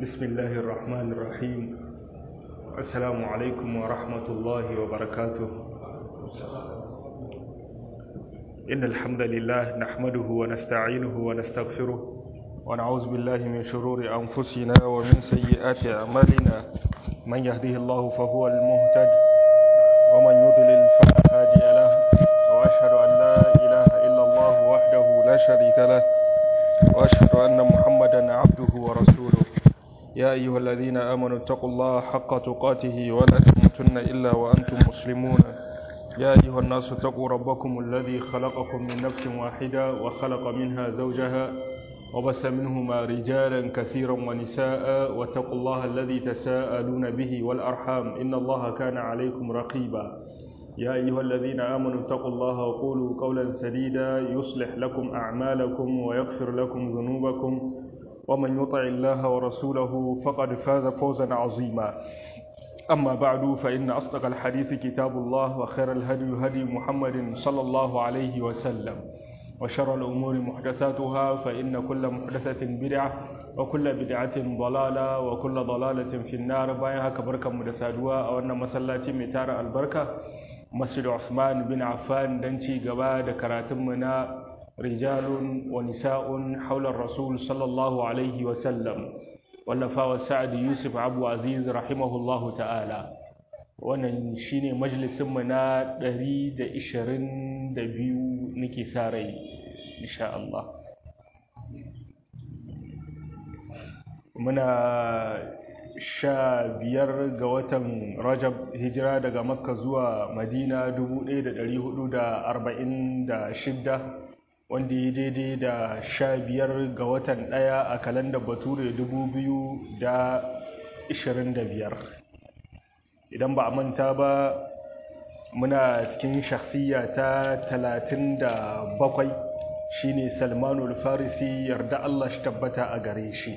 بسم الله الرحمن الرحيم السلام عليكم ورحمة الله وبركاته إن الحمد لله نحمده ونستعينه ونستغفره ونعوذ بالله من شرور أنفسنا ومن سيئات أعمالنا من يهده الله فهو المهتد ومن يضلل فلا هادي له وأشهد أن لا إله إلا الله وحده لا شريك له وأشهد أن محمدا عبده ورسوله يا أيها الذين آمنوا اتقوا الله حق تقاته ولا تموتن إلا وأنتم مسلمون يا أيها الناس اتقوا ربكم الذي خلقكم من نفس واحدة وخلق منها زوجها وبس منهما رجالا كثيرا ونساء واتقوا الله الذي تساءلون به والأرحام إن الله كان عليكم رقيبا يا أيها الذين آمنوا اتقوا الله وقولوا قولا سديدا يصلح لكم أعمالكم ويغفر لكم ذنوبكم ومن يطع الله ورسوله فقد فاز فوزا عظيما أما بعد فإن أصدق الحديث كتاب الله وخير الهدي هدي محمد صلى الله عليه وسلم وشر الأمور محدثاتها فإن كل محدثة بدعة وكل بدعة ضلالة وكل ضلالة في النار بايها كبركة مدسادوا أو أن مسلاتي متار البركة مسجد عثمان بن عفان دنشي قبا دكراتمنا رجال ونساء حول الرسول صلى الله عليه وسلم wallafawa sa'ad yusuf abu aziz rahimahullahu ta'ala wannan shine majalisinmu na 122 nake sa rai insha Allah muna sha biyar ga watan rajab hijira daga makka zuwa madina 1446 wanda ya daidai da sha biyar ga watan ɗaya a kalandar bature dubu biyu da ishirin da biyar idan ba a manta ba muna cikin shakhsiya ta talatin da bakwai shine salmanul farisi yarda allah shi tabbata a gare shi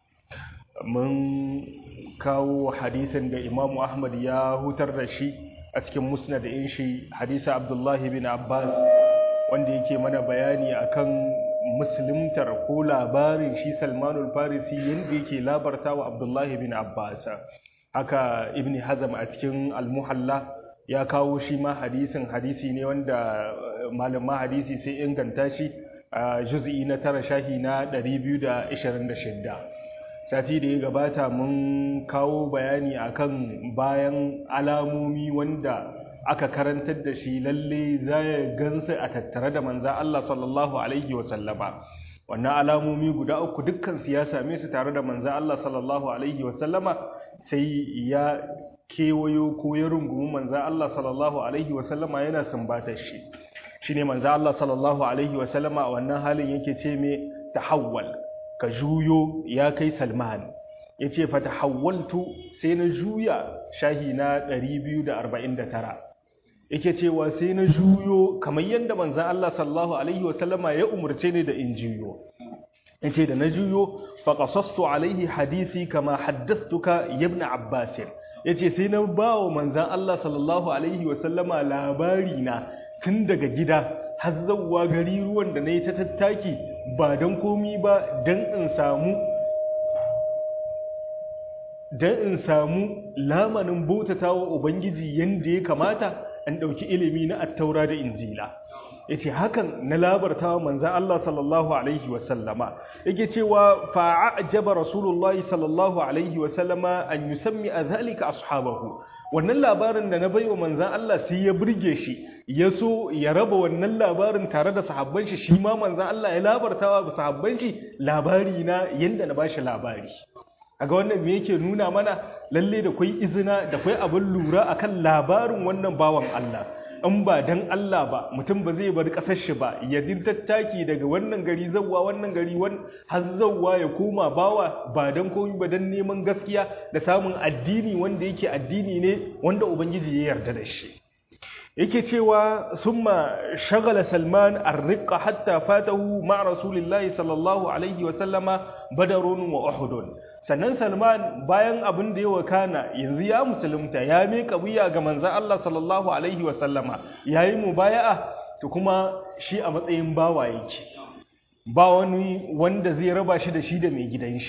mun kawo hadisin da imamu ahmad ya hutar da shi a cikin musnad in shi hadisa abdullahi bin abbas wanda yake mana bayani akan musuluntar ko labarin shi salmanul farisi yadda yake labarta wa abdullahi bin abbas haka ibn hazam a cikin almuhalla ya kawo shi ma hadisin hadisi ne wanda malama hadisi sai inganta shi a juz'i na tara shahi na 226 sati da ya gabata mun kawo bayani akan bayan alamomi wanda aka karantar da shi lalle za ya gansu a tattare da manzan Allah sallallahu Alaihi wasallama wannan alamomi guda uku dukkan su ya same su tare da manzan Allah sallallahu Alaihi wasallama sai ya kewayo ko ya rungumi manzan Allah sallallahu Alaihi wasallama yana sumbatar shi shi ne manzan Allah sallallahu Alaihi wasallama a wannan halin yake ce mai tahawwal ka juyo ya kai salman ya ce fa tahawwaltu sai na juya shahi na 249 yake cewa sai na juyo kamar yadda manzan Allah sallallahu alaihi wasallama ya umarce ni da in juyo yace da na juyo fa qasastu alaihi hadisi kama haddathtuka ibn abbas yace sai na bawo manzan Allah sallallahu alaihi wasallama labari na tun daga gida har zawwa gari ruwan da nayi ta tattaki ba dan komi ba dan in samu dan in samu lamanin bautatawa ubangiji yanda ya kamata an ɗauki ilimi na attaura da injila ya ce hakan na labarta wa manzan Allah sallallahu Alaihi wasallama yake cewa fa'ajaba rasulullahi sallallahu Alaihi wasallama an yi sami a zalika ashabahu wannan labarin da na baiwa manzan Allah sai ya burge shi ya so ya raba wannan labarin tare da sahabban shi shi ma manzan Allah ya labarta wa sahabban shi labari na yanda na bashi labari aga wannan me yake nuna mana lalle da kwai izina da kwai abin lura akan labarin wannan bawan Allah in ba dan Allah ba mutum ba zai bar kasar shi ba ya din tattaki daga wannan gari zawwa wannan gari wan har zawwa ya koma bawa ba dan komai ba dan neman gaskiya da samun addini wanda yake addini ne wanda ubangiji ya yarda da shi yake cewa summa shagala salman arriqa hatta fatahu ma rasulillahi sallallahu alaihi wa sallama badarun wa uhudun sannan salman bayan abin da ya wakana yanzu ya musulunta ya miƙa wuya ga manzon Allah sallallahu alaihi wa sallama yayi mubaya'a to kuma shi a matsayin bawa yake ba wani wanda zai raba shi da shi da mai gidan shi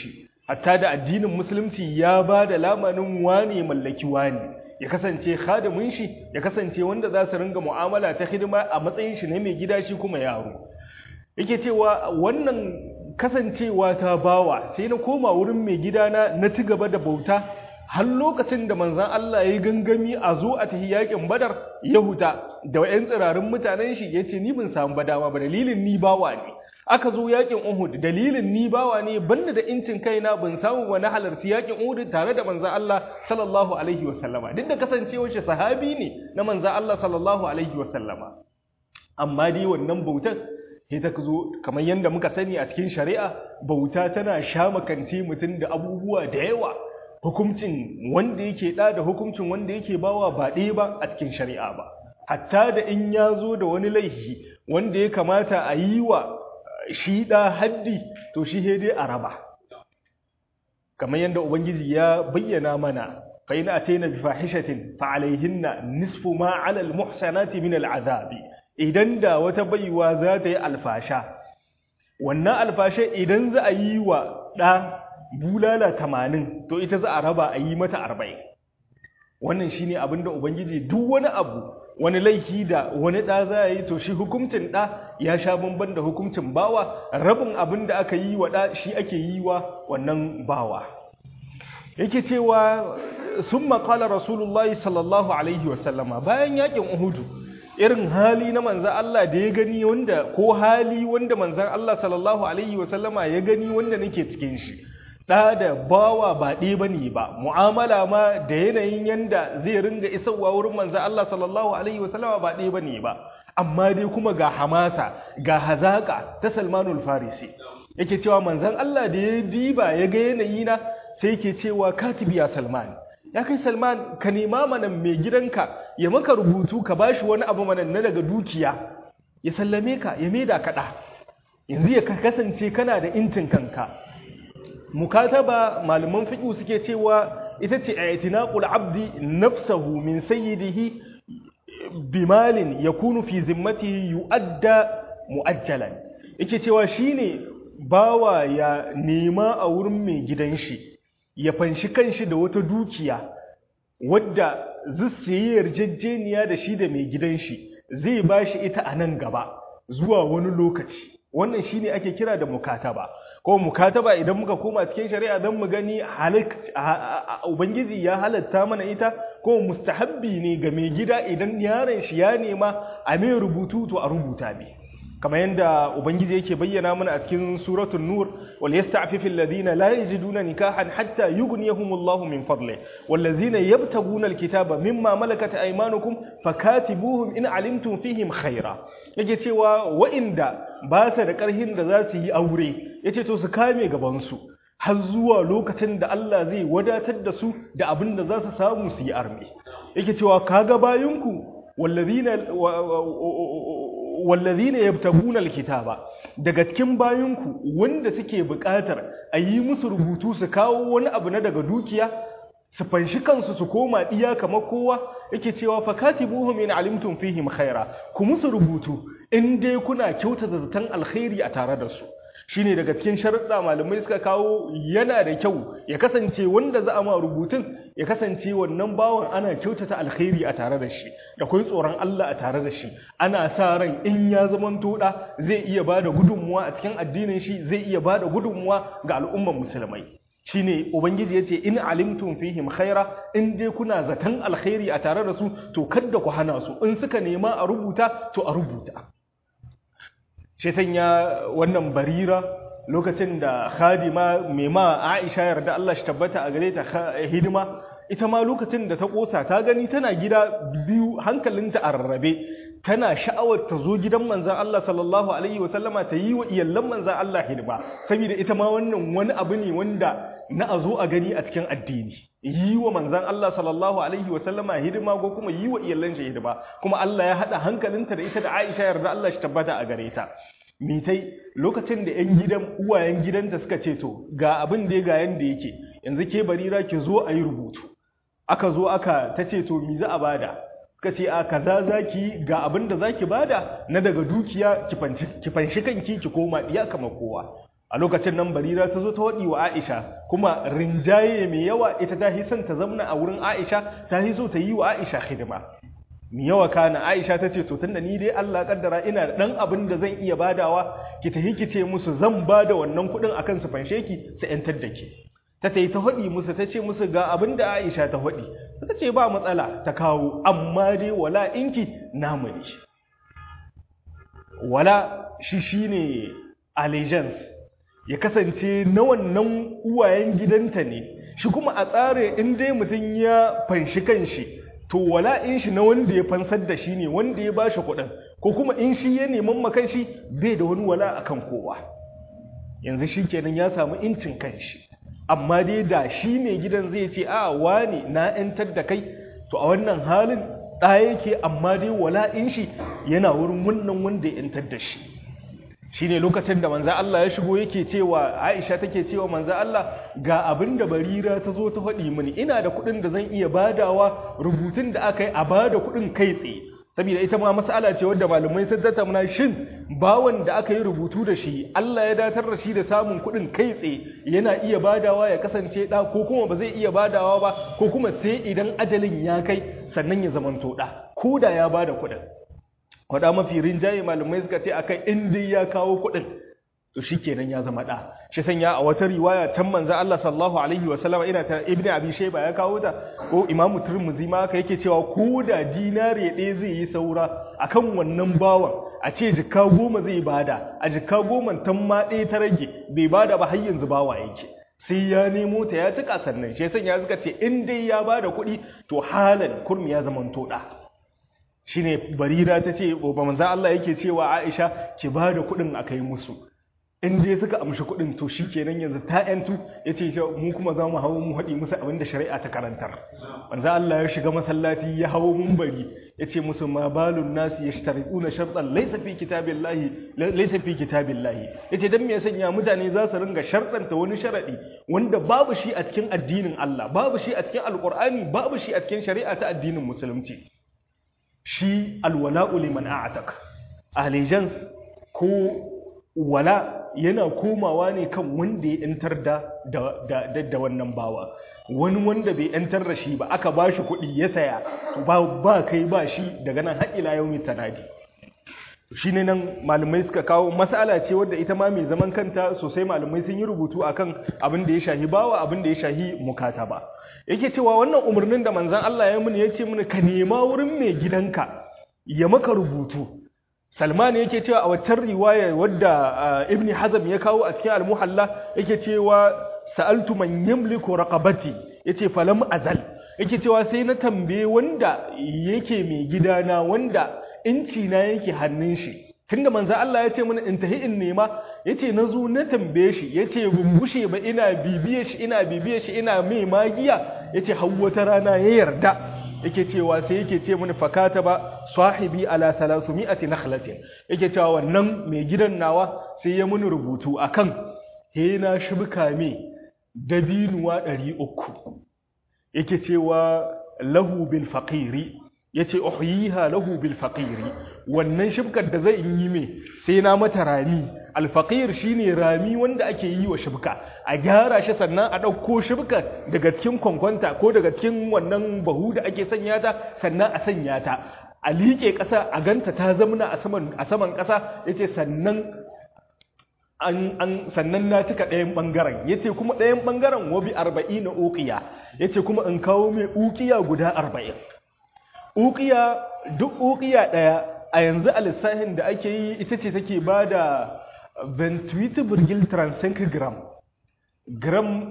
hatta da addinin musulunci ya ba da lamanin wane mallaki wane ya kasance khadimin shi ya kasance wanda za su ringa mu'amala ta hidima a matsayin shi na mai gida shi kuma yaro yake cewa wannan kasancewa ta bawa sai na koma wurin mai gidana na ci gaba da bauta har lokacin da manzan Allah ya yi gangami a zo a tafi yakin badar ya huta da yan tsirarin mutanen shi ya ce ni bin samu badama ba dalilin ni bawa ne aka zo yakin Uhud dalilin ni bawa ne banda da incin kaina ban samu ba na halarci yakin Uhud tare da manzan Allah sallallahu alaihi wa sallama duk da kasancewar shi sahabi ne na manzan Allah sallallahu alaihi wa sallama amma dai wannan bautar sai ta zo kamar yadda muka sani a cikin shari'a bauta tana shamakance mutum da abubuwa da yawa hukuncin wanda yake da da hukuncin wanda yake bawa ba ɗaya ba a cikin shari'a ba hatta da in ya zo da wani laifi wanda ya kamata a yi wa shi ɗa haddi to shi dai a raba kamar yadda ubangiji ya bayyana mana fa in ataina bi fahishatin fa alaihinna nisfu ma ala al muhsanati min al azabi idan da wata baiwa za ta yi alfasha wannan alfashe idan za a yi wa ɗa bulala tamanin to ita za a raba a yi mata arba'in wannan shine abin da ubangiji duk wani abu wani laifi da wani ɗa za a yi to shi hukuncin ɗa ya sha bamban da hukuncin bawa rabin abin da aka yi wa ɗa shi ake yi wa wannan bawa yake cewa sun maƙala rasulullahi sallallahu alaihi wasallama bayan yakin uhudu irin hali na manzan Allah da ya gani wanda ko hali wanda manzan Allah sallallahu alaihi wasallama ya gani wanda nake cikin shi ɗa da bawa ba ɗaya ba ne ba mu'amala ma da yanayin yanda zai ringa isarwa wurin manzan Allah sallallahu alaihi wasallama ba ɗaya ba ne ba amma dai kuma ga hamasa ga hazaƙa ta salmanul farisi yake cewa manzan Allah da ya diba ya ga yanayi na sai yake cewa katibi ya salman ya kai salman ka nema mana mai gidanka ya maka rubutu ka bashi wani abu mana na daga dukiya ya sallame ka ya maida kaɗa yanzu ya kasance kana da intin kanka mukataba malaman fiqh suke cewa ita ce i'tinaqul abdi nafsahu min sayyidihi bimalin yakunu fi zimmatihi yu'adda mu'ajjalan yake cewa shine bawa ya nema a wurin mai gidan shi ya fanshi kanshi da wata dukiya wadda zai yarjejeniya da shi da mai gidan shi zai bashi ita a nan gaba zuwa wani lokaci wannan shine ake kira da mukataba ko mukataba idan muka koma cikin shari'a don mu gani ubangiji ya halatta mana ita ko mustahabbi ne ga mai gida idan yaron shi ya nema a mai rubutu to a rubuta ne kamar yadda ubangiji yake bayyana mana a cikin suratul nur wal yasta'fifil ladina la yajiduna nikahan hatta yughniyahumullahu min fadli wal ladina yabtaguna alkitaba mimma malakat aymanukum fakatibuhum in alimtum fihim khaira yake cewa wa'inda ba sa da karhin da za su yi aure yace to su kame gaban su har zuwa lokacin da Allah zai wadatar da su da abin da za su samu su yi arme yake cewa kaga bayinku wallazina wallazina yabtaguna alkitaba daga cikin bayinku wanda suke buƙatar a yi musu rubutu su kawo wani abu na daga dukiya su fanshi kansu su koma iya kamar kowa yake cewa fakatibuhum in alimtum fihim khaira ku musu rubutu in dai kuna kyautata zaton alkhairi a tare da su shine daga cikin sharuɗa malamai suka kawo yana da kyau ya kasance wanda za a ma rubutun ya kasance wannan bawan ana kyautata alkhairi a tare da shi da kai tsoron Allah a tare da shi ana sa ran in ya zaman toda zai iya bada gudunmuwa a cikin addinin shi zai iya bada gudunmuwa ga al'umman musulmai shine ubangiji yace in alimtum fihim khaira in dai kuna zaton alkhairi a tare da su to kada ku hana su in suka nema a rubuta to a rubuta shi sanya wannan barira lokacin da khadima mai ma Aisha yarda Allah shi tabbata a gare ta hidima ita ma lokacin da ta kosa ta gani tana gida biyu hankalinta a rarrabe tana sha'awar ta zo gidan manzan Allah sallallahu alaihi wasallama ta yi wa iyallan manzan Allah hidima saboda ita ma wannan wani abu ne wanda na a zo a gani a cikin addini yi wa manzan Allah sallallahu alaihi wasallama hidima ko kuma yi wa iyallan shi hidima kuma Allah ya haɗa hankalinta da ita da Aisha yarda Allah shi tabbata a gare ta mitai lokacin da 'yan gidan uwayen gidanta suka ce to ga abin da ya ga yanda yake yanzu ke barira ki zo a yi rubutu aka zo aka ta ce to mi za a bada ka ce a kaza zaki ga abin da zaki bada na daga dukiya ki fanshi kanki ki koma iya kamar kowa a lokacin nan barira ta zo ta waɗi wa aisha kuma rinjaye mai yawa ita ta hi son ta zamna a wurin aisha ta hi so ta yi wa aisha hidima mai yawa kana aisha ta ce to tunda ni dai allah kaddara ina da ɗan abin da zan iya badawa ki ta ki ce musu zan ba da wannan kuɗin akan su fanshe ki su ‘yantar da ke ta ta yi ta haɗi musu ta ce musu ga abin da aisha ta haɗi ta ce ba matsala ta kawo amma dai wala inki namu ne wala shi shine allegiance ya kasance na wannan uwayen gidanta ne shi kuma a tsare in dai mutum ya fanshi kanshi to wala in shi na wanda ya fansar da shi ne wanda ya bashi kuɗin ko kuma in shi ya neman makan shi bai da wani wala akan kowa yanzu shi kenan ya samu incin kanshi amma dai da shi mai gidan zai ce a wani na 'yantar da kai to a wannan halin ɗaya yake amma dai wala in shi yana wurin wannan wanda ya 'yantar da shi shi ne lokacin da manza Allah ya shigo yake cewa Aisha take cewa manza Allah ga abin da barira ta zo ta faɗi mini ina da kuɗin da zan iya badawa rubutun da aka yi a bada kuɗin kai tsaye saboda ita ma mas'ala ce wadda malamai sun tattauna shin bawan da aka yi rubutu da shi Allah ya datar da shi da samun kuɗin kai tsaye yana iya badawa ya kasance ɗa ko kuma ba zai iya badawa ba ko kuma sai idan ajalin ya kai sannan ya zamanto ɗa ko da ya bada kuɗin kwada mafi rinjaye malamai suka ce akai in dai ya kawo kuɗin to shikenan ya zama ɗa shi sanya a wata riwaya can manzo Allah sallallahu alaihi wa sallama ina ta ibnu abi shayba ya kawo ta ko imamu turmuzi ma haka yake cewa ko da dinare ɗaya zai yi saura akan wannan bawan a ce jikka goma zai bada a jikka goma tan ma ɗaya ta rage bai bada ba har yanzu bawa yake sai ya nemo ta ya cika sannan shi sanya suka ce in dai ya bada kuɗi to halan kurmi ya zama to ɗa shine barira ta ce ba manzo Allah yake cewa Aisha ki ba da kuɗin a kai musu in dai suka amshi kuɗin to shikenan yanzu ta yantu yace mu kuma za mu hawo mu haɗi musu abin da shari'a ta karantar manzo Allah ya shiga masallaci ya hawo munbari yace musu ma balun nasi yashtariquna shartan laysa fi kitabillahi laysa fi kitabillahi yace dan me ya sanya mutane za su ringa shartanta wani sharadi wanda babu shi a cikin addinin Allah babu shi a cikin alqur'ani babu shi a cikin shari'a ta addinin musulunci shi alwala'u liman a'atak allegiance ko wala yana komawa ne kan wanda ya yantar da da da wannan bawa wani wanda bai yantar da shi ba aka ba shi kuɗi ya saya ba ba kai ba shi daga nan har ila yaumi tanadi shi ne nan malamai suka kawo mas'ala ce wadda ita ma mai zaman kanta sosai malamai sun yi rubutu akan abin da ya shahi bawa abin da ya shahi mukata ba yake cewa wannan umarnin da manzan Allah ya muni ya ce muni ka nema wurin mai gidanka ya maka rubutu Salman yake cewa a waccan riwaya wadda Ibn Hazm ya kawo a cikin Al-Muhalla yake cewa sa'altu man yamliku raqabati yace falam azal yake cewa sai na tambaye wanda yake mai gidana wanda inci na yake hannun shi tunda manzo Allah ya ce mana in tahi in nema yace nazo na tambaye shi yace bumbushe ba ina bibiye shi ina bibiye shi ina mai magiya yace har wata rana ya yarda yake cewa sai yake ce mini fakata ba sahibi ala salasumiyati nakhlatin yake cewa wannan mai gidan nawa sai ya muni rubutu akan he na shibka me dabinuwa 300 yake cewa lahu bil faqiri yace uhyiha lahu bil faqiri wannan shibkar da zai yi me sai na mata rami al faqir shine rami wanda ake yi wa shibka a gyara shi sannan a dauko shibkar daga cikin kwankwanta ko daga cikin wannan bahu da ake sanya ta sannan a sanya ta a liƙe ƙasa a ganta ta zamna a saman a saman ƙasa yace sannan an an sannan na cika ɗayan ɓangaren yace kuma ɗayan ɓangaren wabi arba'ina uqiya yace kuma in kawo mai uqiya guda arba'in uqiya duk uqiya ɗaya a yanzu a lissafin da ake yi ita ce take ba da 28,35 gram gram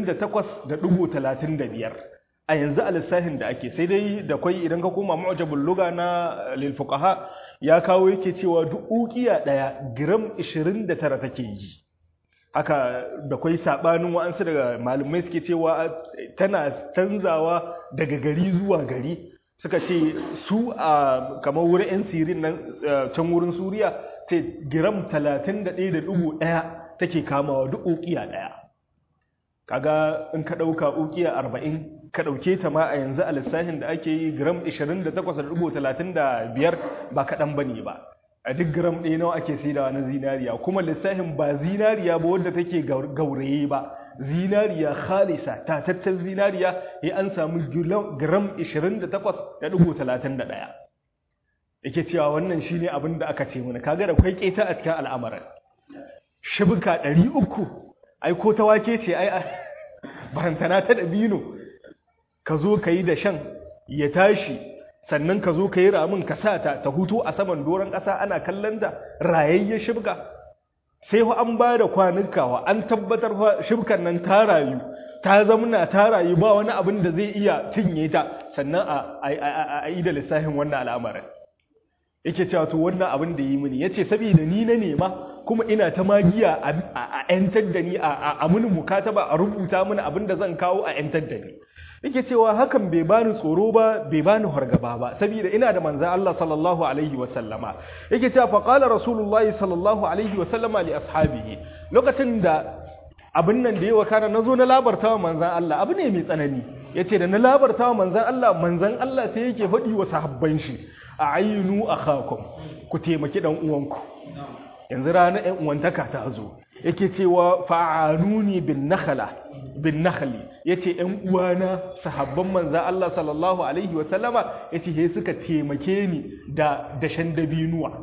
28.35 a yanzu a lissafin da ake sai dai da kwai idan ka koma mu'jabul luga na lil fuqaha ya kawo yake cewa duk uqiya daya gram 29 take yi haka da kwai sabanin wa'ansu daga malumai suke cewa tana canzawa daga gari zuwa gari suka ce su a kamar wurin 'yan sirin nan can wurin suriya ce gram 31.1 take kamawa duk ukiya daya kaga in ka ɗauka ukiya 40 ka ɗauke ta ma a yanzu a lissafin da ake yi gram 28.35 ba kaɗan ba ne ba a duk gram ɗaya nawa ake saidawa na zinariya kuma lissafin ba zinariya ba wadda take gauraye ba zinariya khalisa tataccen zinariya ya an samu gram 28.31 yake cewa wannan shine abin da aka ce mana kaga da kwai keta a cikin al'amarin shibka 300 ai ko ta wake ce ai barantana ta dabino ka zo ka yi da shan ya tashi sannan ka zo ka yi ramin ka sa ta ta hutu a saman doron ƙasa ana kallon da rayayyen shibka sai fa an ba da kwanukawa an tabbatar fa shibkan nan ta rayu ta zamuna ta rayu ba wani abin da zai iya cinye ta sannan a yi da lissafin wannan al'amarin yake cewa to wannan abin da yi mini yace saboda ni na nema kuma ina ta magiya a yantar da ni a muni mukataba a rubuta mini abin da zan kawo a yantar da ni yake cewa hakan bai bani tsoro ba bai bani hargaba ba saboda ina da manzon Allah sallallahu alaihi wa sallama yake cewa fa qala rasulullahi sallallahu alaihi wa sallama li ashabihi lokacin da abin nan da yawa kana nazo na labarta wa manzon Allah abu ne mai tsanani yace da na labarta wa manzon Allah manzon Allah sai yake faɗi wa sahabban shi a'ayinu akhakum ku taimaki dan uwanku yanzu ranar ɗan uwantaka ta zo yake cewa fa'anuni bin nakhla bin nakhli yace ɗan uwana sahabban manza Allah sallallahu alaihi wa sallama yace he suka taimake ni da dashen dabinuwa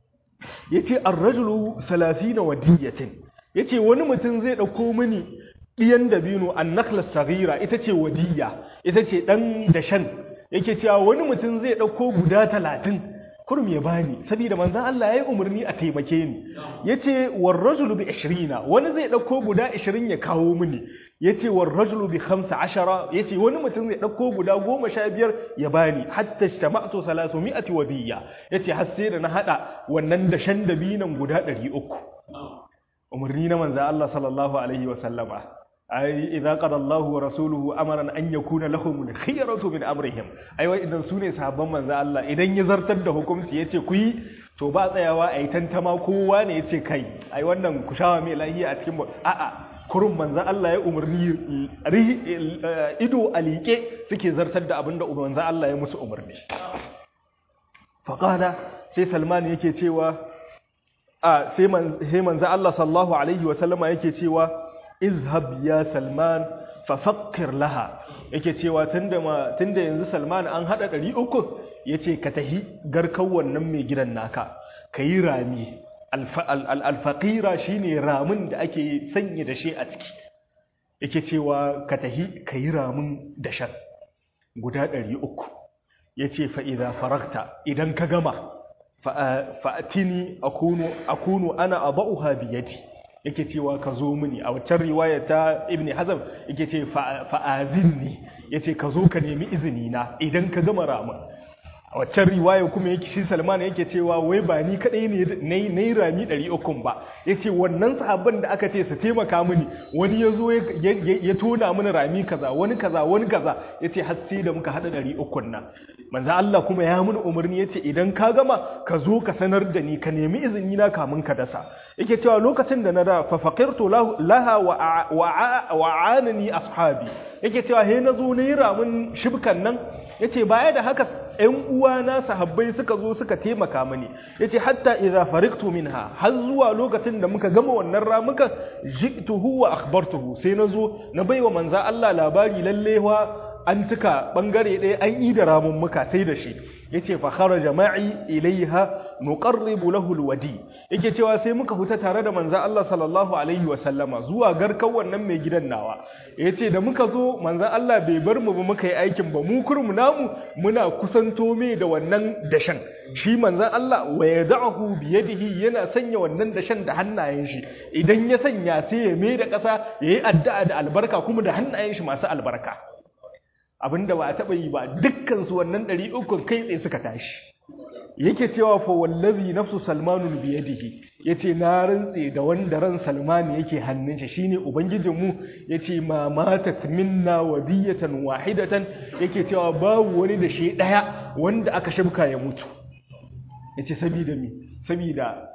yace ar-rajulu 30 wadiyatin yace wani mutum zai dauko mini diyan dabino an-nakhla saghira ita ce wadiya ita ce dan dashen yake cewa wani mutum zai dauko guda talatin. kurum ya bani saboda manzon Allah yayi umarni a taimake ni yace war rajulu bi 20 wani zai dauko guda 20 ya kawo mini yace war rajulu bi 15 yace wani mutum zai dauko guda 15 ya bani hatta ijtama'tu 300 wadiya yace har sai da na hada wannan dashan dabinan guda 300 umarni na manzon Allah sallallahu alaihi wa sallama ai idza qada Allahu wa rasuluhu amran an yakuna lahum khiyaratu min amrihim ai wai idan sune sahabban manzo Allah idan ya zartar da hukunci yace ku yi to ba tsayawa ai tantama kowa ne yace kai ai wannan ku shawa mai lahiya a cikin a'a kurun manzo Allah ya umarni ido alike suke zartar da abinda manzo Allah ya musu umarni faqala sai Salman yake cewa a sai manzo Allah sallallahu alaihi wa sallama yake cewa izhab ya salman fafakkir laha yake cewa tunda ma tunda yanzu salman an hada 300 yace ka tahi garkan wannan mai gidan naka kayi rami alfaqira shine ramin da ake sanya da shi a ciki yake cewa ka tahi kayi ramin dashan guda 300 yace fa idza faragta idan ka gama fa'atini akunu akunu ana abauha biyadi yake cewa ka zo mini a waccan riwaya ta ibn hazm yake ce fa'azinni yace ka zo ka nemi izini na idan ka gama ramin a waccan riwaya kuma yake shi salman yake cewa wai ba ni kadai ne na yi rami 300 ba yace wannan sahabban da aka ce su taimaka mini wani ya zo ya tona mini rami kaza wani kaza wani kaza yace har sai da muka hada 300 nan manzo Allah kuma ya mini umarni yace idan ka gama ka zo ka sanar da ni ka nemi izini na kamun ka dasa yake cewa lokacin da na da fa faqirtu laha wa anani ashabi yake cewa he na zo ne ramin shibkan nan yace baya da haka ƴan uwana sahabbai suka zo suka taimaka mini yace hatta idza fariqtu minha har zuwa lokacin da muka gama wannan ramukan jituhu wa akhbartuhu sai na zo na baiwa manzo Allah labari lalle wa an cika bangare ɗaya an yi da ramun muka sai da shi yace fa kharaja ma'i ilaiha nuqarribu lahu alwadi yake cewa sai muka huta tare da manzo Allah sallallahu alaihi wasallama zuwa garkan wannan mai gidan nawa yace da muka zo manzo Allah bai bar mu ba muka yi aikin ba mu kurmu namu muna kusanto mai da wannan dashan shi manzo Allah wa yad'uhu bi yadihi yana sanya wannan dashan da hannayen shi idan ya sanya sai ya mai da ƙasa yayi addu'a da albarka kuma da hannayen shi masu albarka abinda ba a taɓa yi ba dukkansu wannan ɗari ukun kai tsaye suka tashi yake cewa fa wallazi nafsu salmanun biyadihi yace na rantse da wanda ran salmani yake hannun shi shine ubangijinmu yace ma matat minna wadiyatan wahidatan yake cewa babu wani da shi daya wanda aka shibka ya mutu yace sabida mi sabida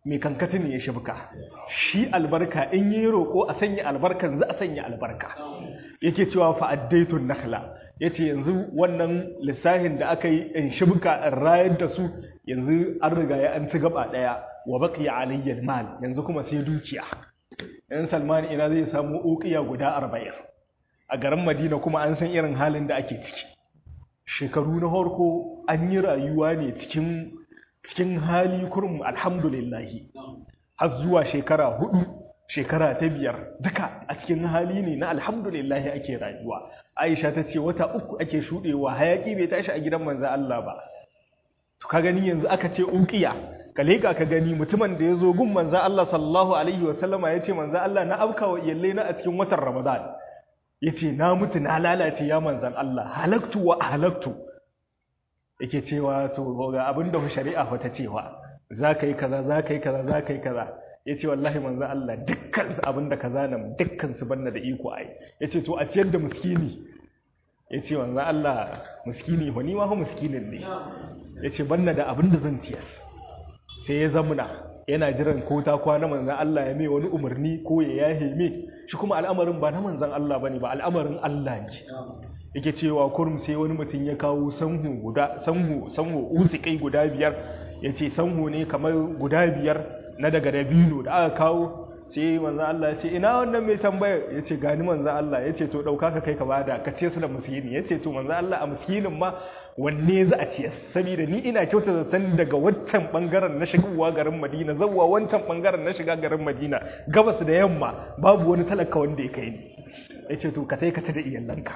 mai kankati ne ya shibka shi albarka in yi roƙo a sanya albarkan za a sanya albarka yake cewa fa'addaitun nakhla yace yanzu wannan lissahin da aka yi in shibka in rayar da su yanzu an riga ya an ci gaba daya wa baqiya alayya mal yanzu kuma sai dukiya yan salman ina zai samu uqiya guda 40 a garin madina kuma an san irin halin da ake ciki shekaru na harko an yi rayuwa ne cikin cikin hali kurum alhamdulillahi har zuwa shekara hudu shekara ta biyar duka a cikin hali ne na alhamdulillahi ake rayuwa aisha ta ce wata uku ake shuɗewa hayaki bai tashi a gidan manzo Allah ba to ka gani yanzu aka ce uqiya ka leka ka gani mutumin da ya zo gun manzo Allah sallallahu alaihi wa sallama ya ce manzo Allah na afka wa iyalle na a cikin watan Ramadan yace na mutu na lalace ya manzan Allah halaktu wa halaktu yake cewa to ga abinda shari'a fa ta cewa za ka yi kaza za ka yi kaza za ka yi kaza ya ce wallahi manzan Allah dukkan su abinda kaza nan dukkan su banna da iko ai ya ce to a ciyar da miskini ya ce manzan Allah miskini ba ni ma fa miskinin ne ya ce banna da abinda zan ciyas sai ya zamuna yana jiran ko ta kwana manzan Allah ya mai wani umarni ko ya yahe mai shi kuma al'amarin ba na manzan Allah bane ba al'amarin Allah ne yake cewa kurum sai wani mutum ya kawo sanhu guda sanhu sanhu usikai guda biyar yace sanhu ne kamar guda biyar na daga dabino da aka kawo sai manzan Allah ya ce ina wannan mai tambaya ya ce gani manzan Allah ya ce to ɗauka ka kai ka bada ka ce su da miskini ya ce to manzan Allah a miskinin ma wanne za a ce saboda ni ina kyauta zaton daga wancan bangaren na shigowa garin Madina zawwa wancan bangaren na shiga garin Madina gabas da yamma babu wani talaka wanda ya kai ni ya ce to ka tai ka ci da iyalanka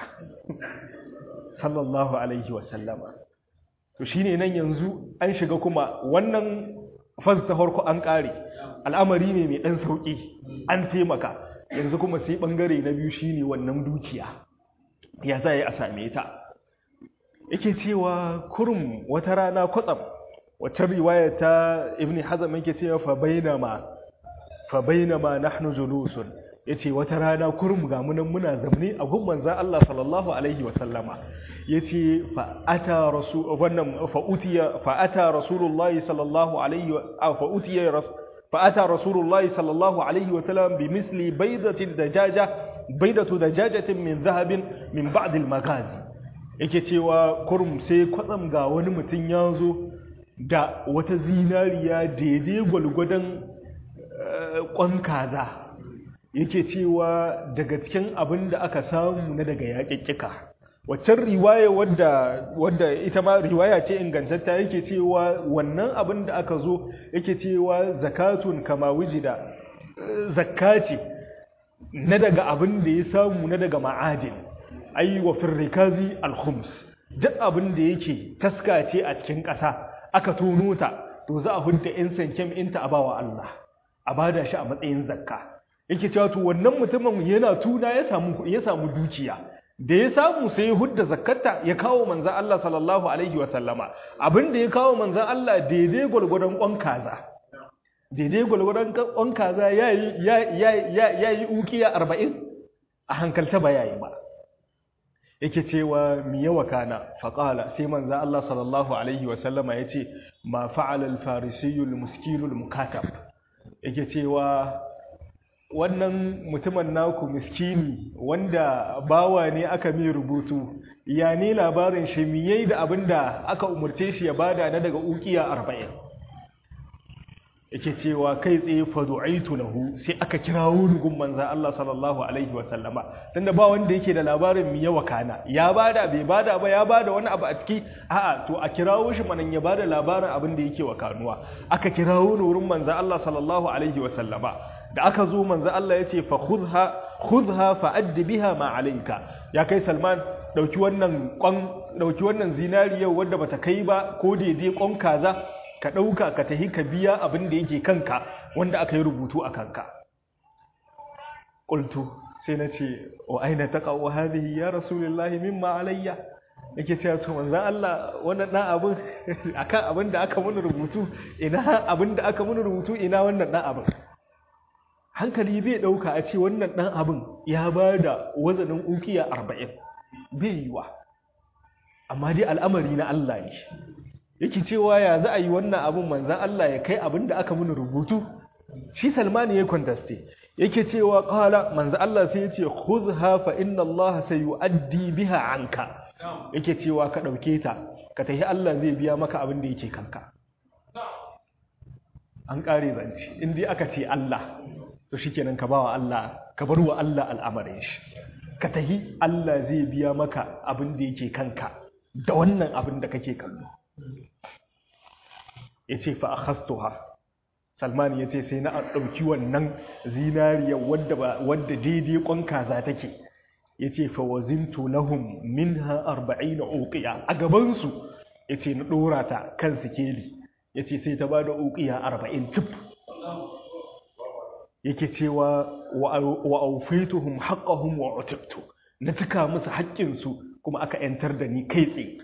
sallallahu alaihi wa sallama to shine nan yanzu an shiga kuma wannan fas ta farko an ƙare al'amari ne mai ɗan sauƙi an taimaka yanzu kuma sai ɓangare na biyu shine wannan dukiya ya za a same ta yake cewa kurum wata rana kwatsam wacce riwaya ta ibn hazam yake cewa fa bainama fa bainama nahnu julusun yace wata rana kurum ga munan muna zamne a gun manzon Allah sallallahu alaihi wa sallama yace fa ata rasul wannan fa utiya fa ata rasulullahi sallallahu alaihi wa fa utiya fa ata rasulullahi sallallahu alaihi wa sallam bi misli baydatin dajaja baydatu dajajatin min dhahabin min ba'd al magazi yake cewa kurum sai kwatsam ga wani mutum ya zo da wata zinariya daidai gwalgwadon kwan kaza yake cewa daga cikin abin da aka samu na daga yaƙiƙika waccan riwaya wadda wadda ita ma riwaya ce ingantatta yake cewa wannan abin da aka zo yake cewa zakatun kama wujida zakati na daga abin da ya samu na daga ma'adin ai wa firrikazi al-khums duk abin da yake taskace a cikin ƙasa aka tono ta to za a hunta in sankem inta a bawa Allah a bada shi a matsayin zakka yake cewa to wannan mutumin yana tuna ya samu ya samu dukiya da ya samu sai ya hudda zakkata ya kawo manzon Allah sallallahu alaihi wa sallama abin da ya kawo manzon Allah daidai gwargwadon kwan kaza daidai gwargwadon kwan kaza yayi yayi yayi ukiya 40 a hankalta ba yayi ba yake cewa mi yawa kana faqala sai manzon Allah sallallahu alaihi wa sallama yace ma fa'ala al-farisiyyu al-muskinu al-mukatab yake cewa wannan mutumin naku miskini wanda bawa ne aka mai rubutu ya ne labarin shi miyai da abin da aka umarce shi ya bada na daga ukiya arba'in yake cewa kai tsaye fadu'aitu lahu sai aka kirawo ni gun manza Allah sallallahu alaihi wa sallama tunda ba wanda yake da labarin miya wakana ya bada bai bada ba ya bada wani abu a ciki a'a to a kirawo shi manan ya bada labarin abin da yake wakanuwa aka kirawo ni wurin manza Allah sallallahu alaihi wa sallama da aka zo manzo Allah ya ce fa khudha khudha fa addi biha ma alayka ya kai Salman dauki wannan kwan dauki wannan zinariyar wanda bata kai ba ko daidai kwan kaza ka dauka ka tahi ka biya abin da yake kanka wanda aka yi rubutu a kanka qultu sai na ce wa aina taqaw hadhihi ya rasulullahi mimma alayya yake cewa to manzo Allah wannan dan abin akan abin da aka mun rubutu ina abin da aka mun rubutu ina wannan dan abin hankali bai ɗauka a ce wannan ɗan abin ya ba da wazanin ukiya arba'in bai yi wa amma dai al'amari na Allah ne yake cewa ya za a yi wannan abin manzan Allah ya kai abin da aka muni rubutu shi salmani ya kwantaste yake cewa kala manzan Allah sai ya ce khudha fa inna Allah sayu'addi biha anka yake cewa ka dauke ta ka tafi Allah zai biya maka abin da yake kanka an kare zance in dai aka ce Allah to shikenan ka bawa Allah ka bar wa Allah al'amarin shi ka tafi Allah zai biya maka abin da yake kanka da wannan abin da kake kallo ya ce fa akhastuha salman ya ce sai na ɗauki wannan zinariya wadda daidai ƙwan kaza take ya ce fa wazintu lahum minha arba'ina uqiya a gabansu ya ce na ɗora ta kan sikeli ya ce sai ta ba da uqiya arba'in cif yake cewa wa aufaituhum haqqahum wa utiktu na cika musu haƙƙinsu kuma aka ‘yantar da ni kai tsaye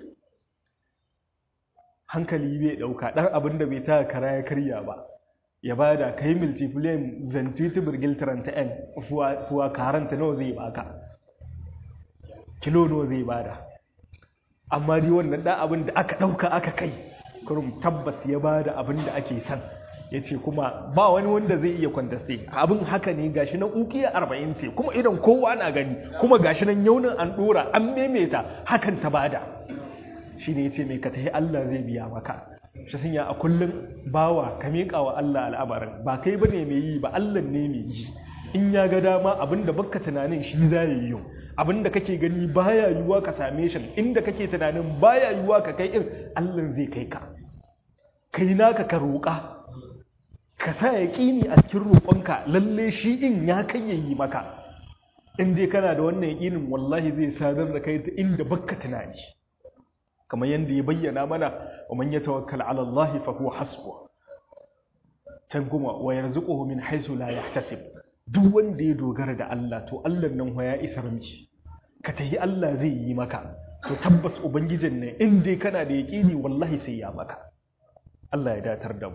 hankali bai ɗauka ɗan abin da bai ta kara ya karya ba ya ba da kai multiplayin ventuti birgil 30 fuwa karanta nawa zai baka kilo nawa zai bada amma dai wannan ɗan abin da aka ɗauka aka kai kurum tabbas ya ba da abin da ake son ya ce kuma ba wani wanda zai iya kwantaste abin haka ne gashi nan ukiya arba'in ce kuma idan kowa na gani kuma gashi nan yaunin an dora an memeta hakan ta bada shi ne ya ce mai ka tafi Allah zai biya maka shi sun a kullum bawa ka miƙa wa Allah al'amarin ba kai ba ne mai yi ba Allah ne mai yi in ya ga dama abinda baka tunanin shi za ya yi abinda kake gani baya yiwuwa ka same shi inda kake tunanin baya yiwuwa ka kai in Allah zai kai ka kai naka ka roƙa ka sa ya ƙini a cikin roƙonka lalle shi in ya kai ya yi maka in dai kana da wannan yaƙinin wallahi zai sadar da kai ta inda baka tunani kamar yadda ya bayyana mana wa man yatawakkal ala Allah fa huwa hasbuh can kuma wa yarzuquhu min haythu la yahtasib duk wanda ya dogara da Allah to Allah nan ya isar miki ka tahi Allah zai yi maka to tabbas ubangijin ne in dai kana da yaƙini wallahi sai ya maka Allah ya datar da mu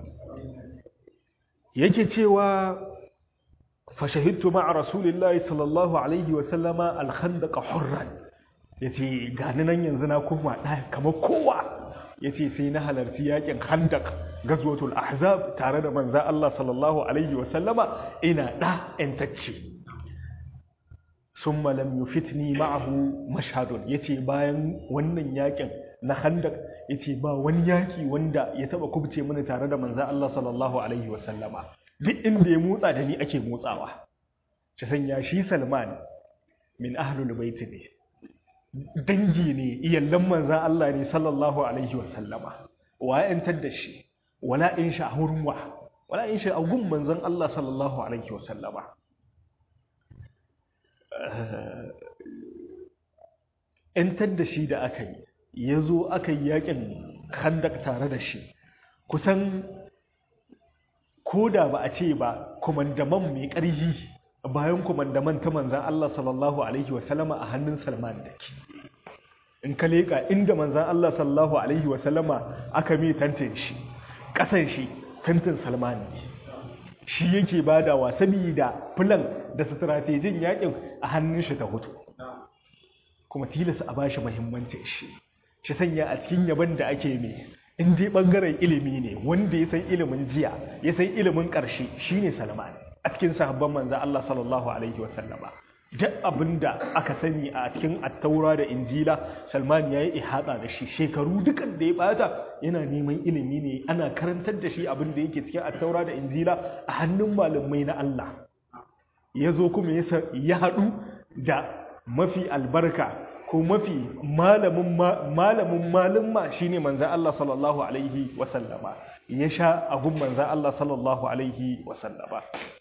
yake cewa fashahidtu ma'a rasulillahi sallallahu alaihi wa sallama al-khandaq hurran yace gani nan yanzu na koma ɗaya kamar kowa yace sai na halarci yakin khandaq gazwatul ahzab tare da manza Allah sallallahu alaihi wa sallama ina da entacce summa lam yufitni ma'ahu mashhadun yace bayan wannan yakin na khandaq yace ba wani yaki wanda ya taba kubce mini tare da manza Allah sallallahu alaihi wa sallama duk inda ya motsa da ni ake motsawa shi sanya shi Salman min ahlul bait ne dangi ne iyallan manzan Allah ne sallallahu alaihi wasallama wa yantar da shi wala in sha hurwa wala in sha agun manzan Allah sallallahu alaihi wasallama yantar da shi da aka yi ya zo aka yi yakin khandak tare da shi kusan ko da ba a ce ba kumandaman mai ƙarfi bayan kumandaman ta manzan Allah sallallahu Alaihi wasallama a hannun Salman da ke. In ka leƙa inda manzan Allah sallallahu Alaihi wasallama aka mai tantin shi, ƙasan shi tantin Salman ne. Shi yake badawa saboda filan da stratejin yakin a hannun shi ta hutu. Kuma tilasa a bashi muhimmancin shi. Shi sanya a cikin yaban da ake mai in dai bangaren ilimi ne wanda ya san ilimin jiya ya san ilimin ƙarshe shine Salman. a cikin sahabban manzan Allah sallallahu Alaihi wasallama duk abinda aka sani a cikin attaura da injila salman ya yi ihata da shi shekaru dukan da ya bata yana neman ilimi ne ana karantar da shi abin da yake cikin attaura da injila a hannun malamai na Allah ya zo kuma ya haɗu da mafi albarka ko mafi malamin malumma shine manzan Allah sallallahu Alaihi wasallama ya sha abun manzan Allah sallallahu Alaihi wasallama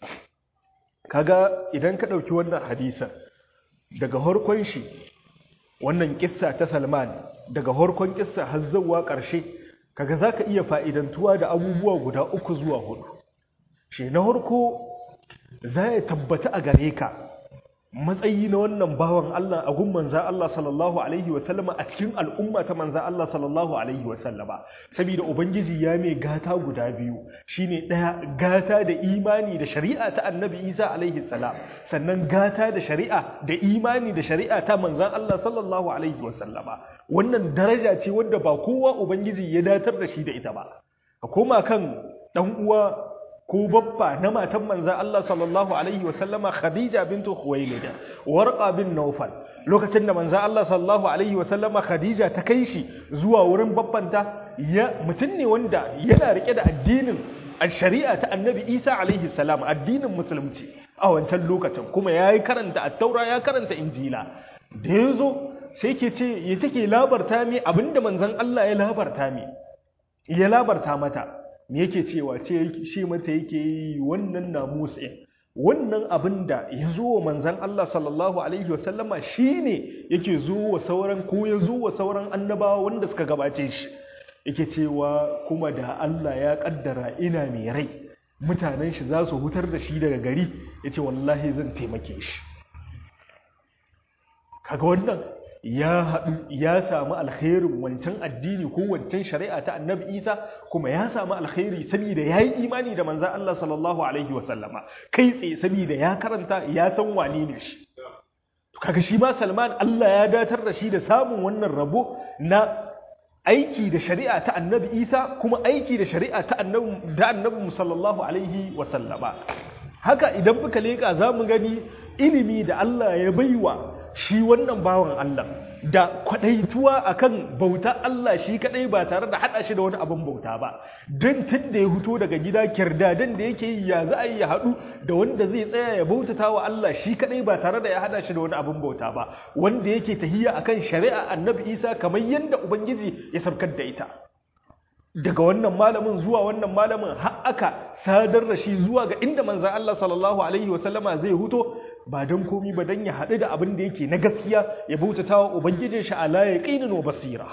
kaga idan ka ɗauki wannan hadisan daga harkon shi wannan kissa ta salman daga harkon kissa har zuwa ƙarshe kaga za ka iya fa'idantuwa da abubuwa guda uku zuwa hudu shi na harko za ya tabbata a gare ka matsayi na wannan bawan Allah a gun manzan Allah sallallahu alaihi wasallama a cikin al'umma ta manzan Allah sallallahu alaihi wasallama saboda ubangiji ya mai gata guda biyu shine ɗaya gata da imani da shari'a ta annabi Isa alaihi salam sannan gata da shari'a da imani da shari'a ta manzan Allah sallallahu alaihi wasallama wannan daraja ce wadda ba kowa ubangiji ya datar da shi da ita ba ka koma kan dan uwa ko babba na matan manzan Allah sallallahu Alaihi wasallama Khadija bintu Khuwailida warqa bin Naufal lokacin da manzan Allah sallallahu Alaihi wasallama Khadija ta kai shi zuwa wurin babbanta ya mutum ne wanda yana rike da addinin shari'a ta annabi Isa alaihi salam addinin musulunci a wancan lokacin kuma ya yi karanta attaura ya karanta injila da ya zo sai ke ce ya take labarta mi abinda manzan Allah ya labarta mi ya labarta mata me yake cewa ce shi mata yake yi wannan namusin wannan abin da ya zo wa manzan Allah sallallahu alaihi wasallama shi ne yake zo wa sauran ko ya zo wa sauran annabawa wanda suka gabace shi yake cewa kuma da Allah ya kaddara ina mai rai mutanen shi za su hutar da shi daga gari ya ce wallahi zan taimake shi kaga wannan ya haɗu ya samu alkhairin wancan addini ko wancan shari'a ta annabi isa kuma ya samu alkhairi saboda ya yi imani da manzan Allah sallallahu alaihi wasallama kai tsaye saboda ya karanta ya san wane ne shi kaga shi ma salman Allah ya datar da shi da samun wannan rabo na aiki da shari'a ta annabi isa kuma aiki da shari'a ta annabi da annabi sallallahu alaihi wasallama haka idan muka leka za mu gani ilimi da Allah ya baiwa shi wannan bawan Allah da kwadaituwa akan bauta Allah shi kadai ba tare da hada shi da wani abin bauta ba don tun da ya fito daga gida kirdadan da yake yi ya za a yi ya haɗu da wanda zai tsaya ya bautata wa Allah shi kadai ba tare da ya hada shi da wani abin bauta ba wanda yake tahiyya akan shari'a annabi Isa kamar yadda ubangiji ya sarkar da ita daga wannan malamin zuwa wannan malamin har aka sadar da shi zuwa ga inda manzan Allah sallallahu alaihi wasallama zai huto ba don komi ba don ya haɗu da abin da yake na gaskiya ya bautata wa ubangijin shi ala yaqinin wa basira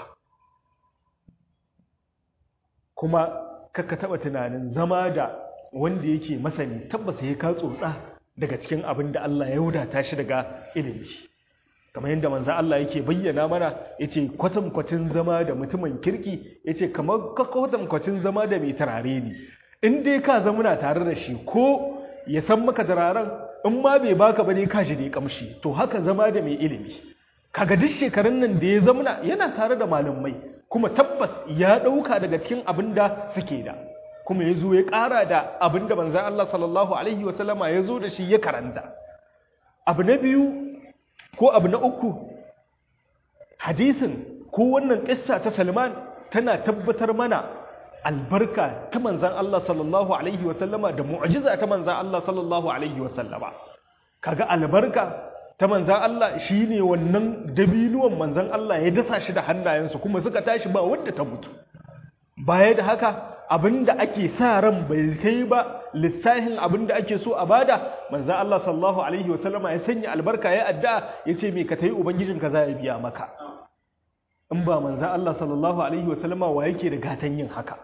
kuma kakka taɓa tunanin zama da wanda yake masani tabbas ya ka tsotsa daga cikin abin da Allah ya wadata shi daga ilimi kamar yadda manzo Allah yake bayyana mana yace kwatankwacin zama da mutumin kirki yace kamar kwatankwacin zama da mai turare ne in dai ka zamuna tare da shi ko ya san maka turaren in ma bai baka bane ka shi da kamshi to haka zama da mai ilimi kaga duk shekarun nan da ya zamuna yana tare da malamai kuma tabbas ya dauka daga cikin abin da suke da kuma ya zo ya ƙara da abin da manzo Allah sallallahu alaihi wasallama ya zo da shi ya karanta abu na biyu ko abu na uku hadisin ko wannan ƙissa ta Salman tana tabbatar mana albarka ta manzan Allah sallallahu alaihi wasallama da mu'jiza ta manzan Allah sallallahu alaihi wasallama kaga albarka ta manzan Allah shine wannan dabinuwan manzan Allah ya dasa shi da hannayensu kuma suka tashi ba wanda ta mutu baya da haka abinda ake sa ran bai kai ba lissahin abinda ake so a bada manzo Allah sallallahu alaihi wasallama ya sanya albarka ya addu'a yace me ka tayi ubangijin ka za ya biya maka in ba manzo Allah sallallahu alaihi wasallama wa yake da gatan yin haka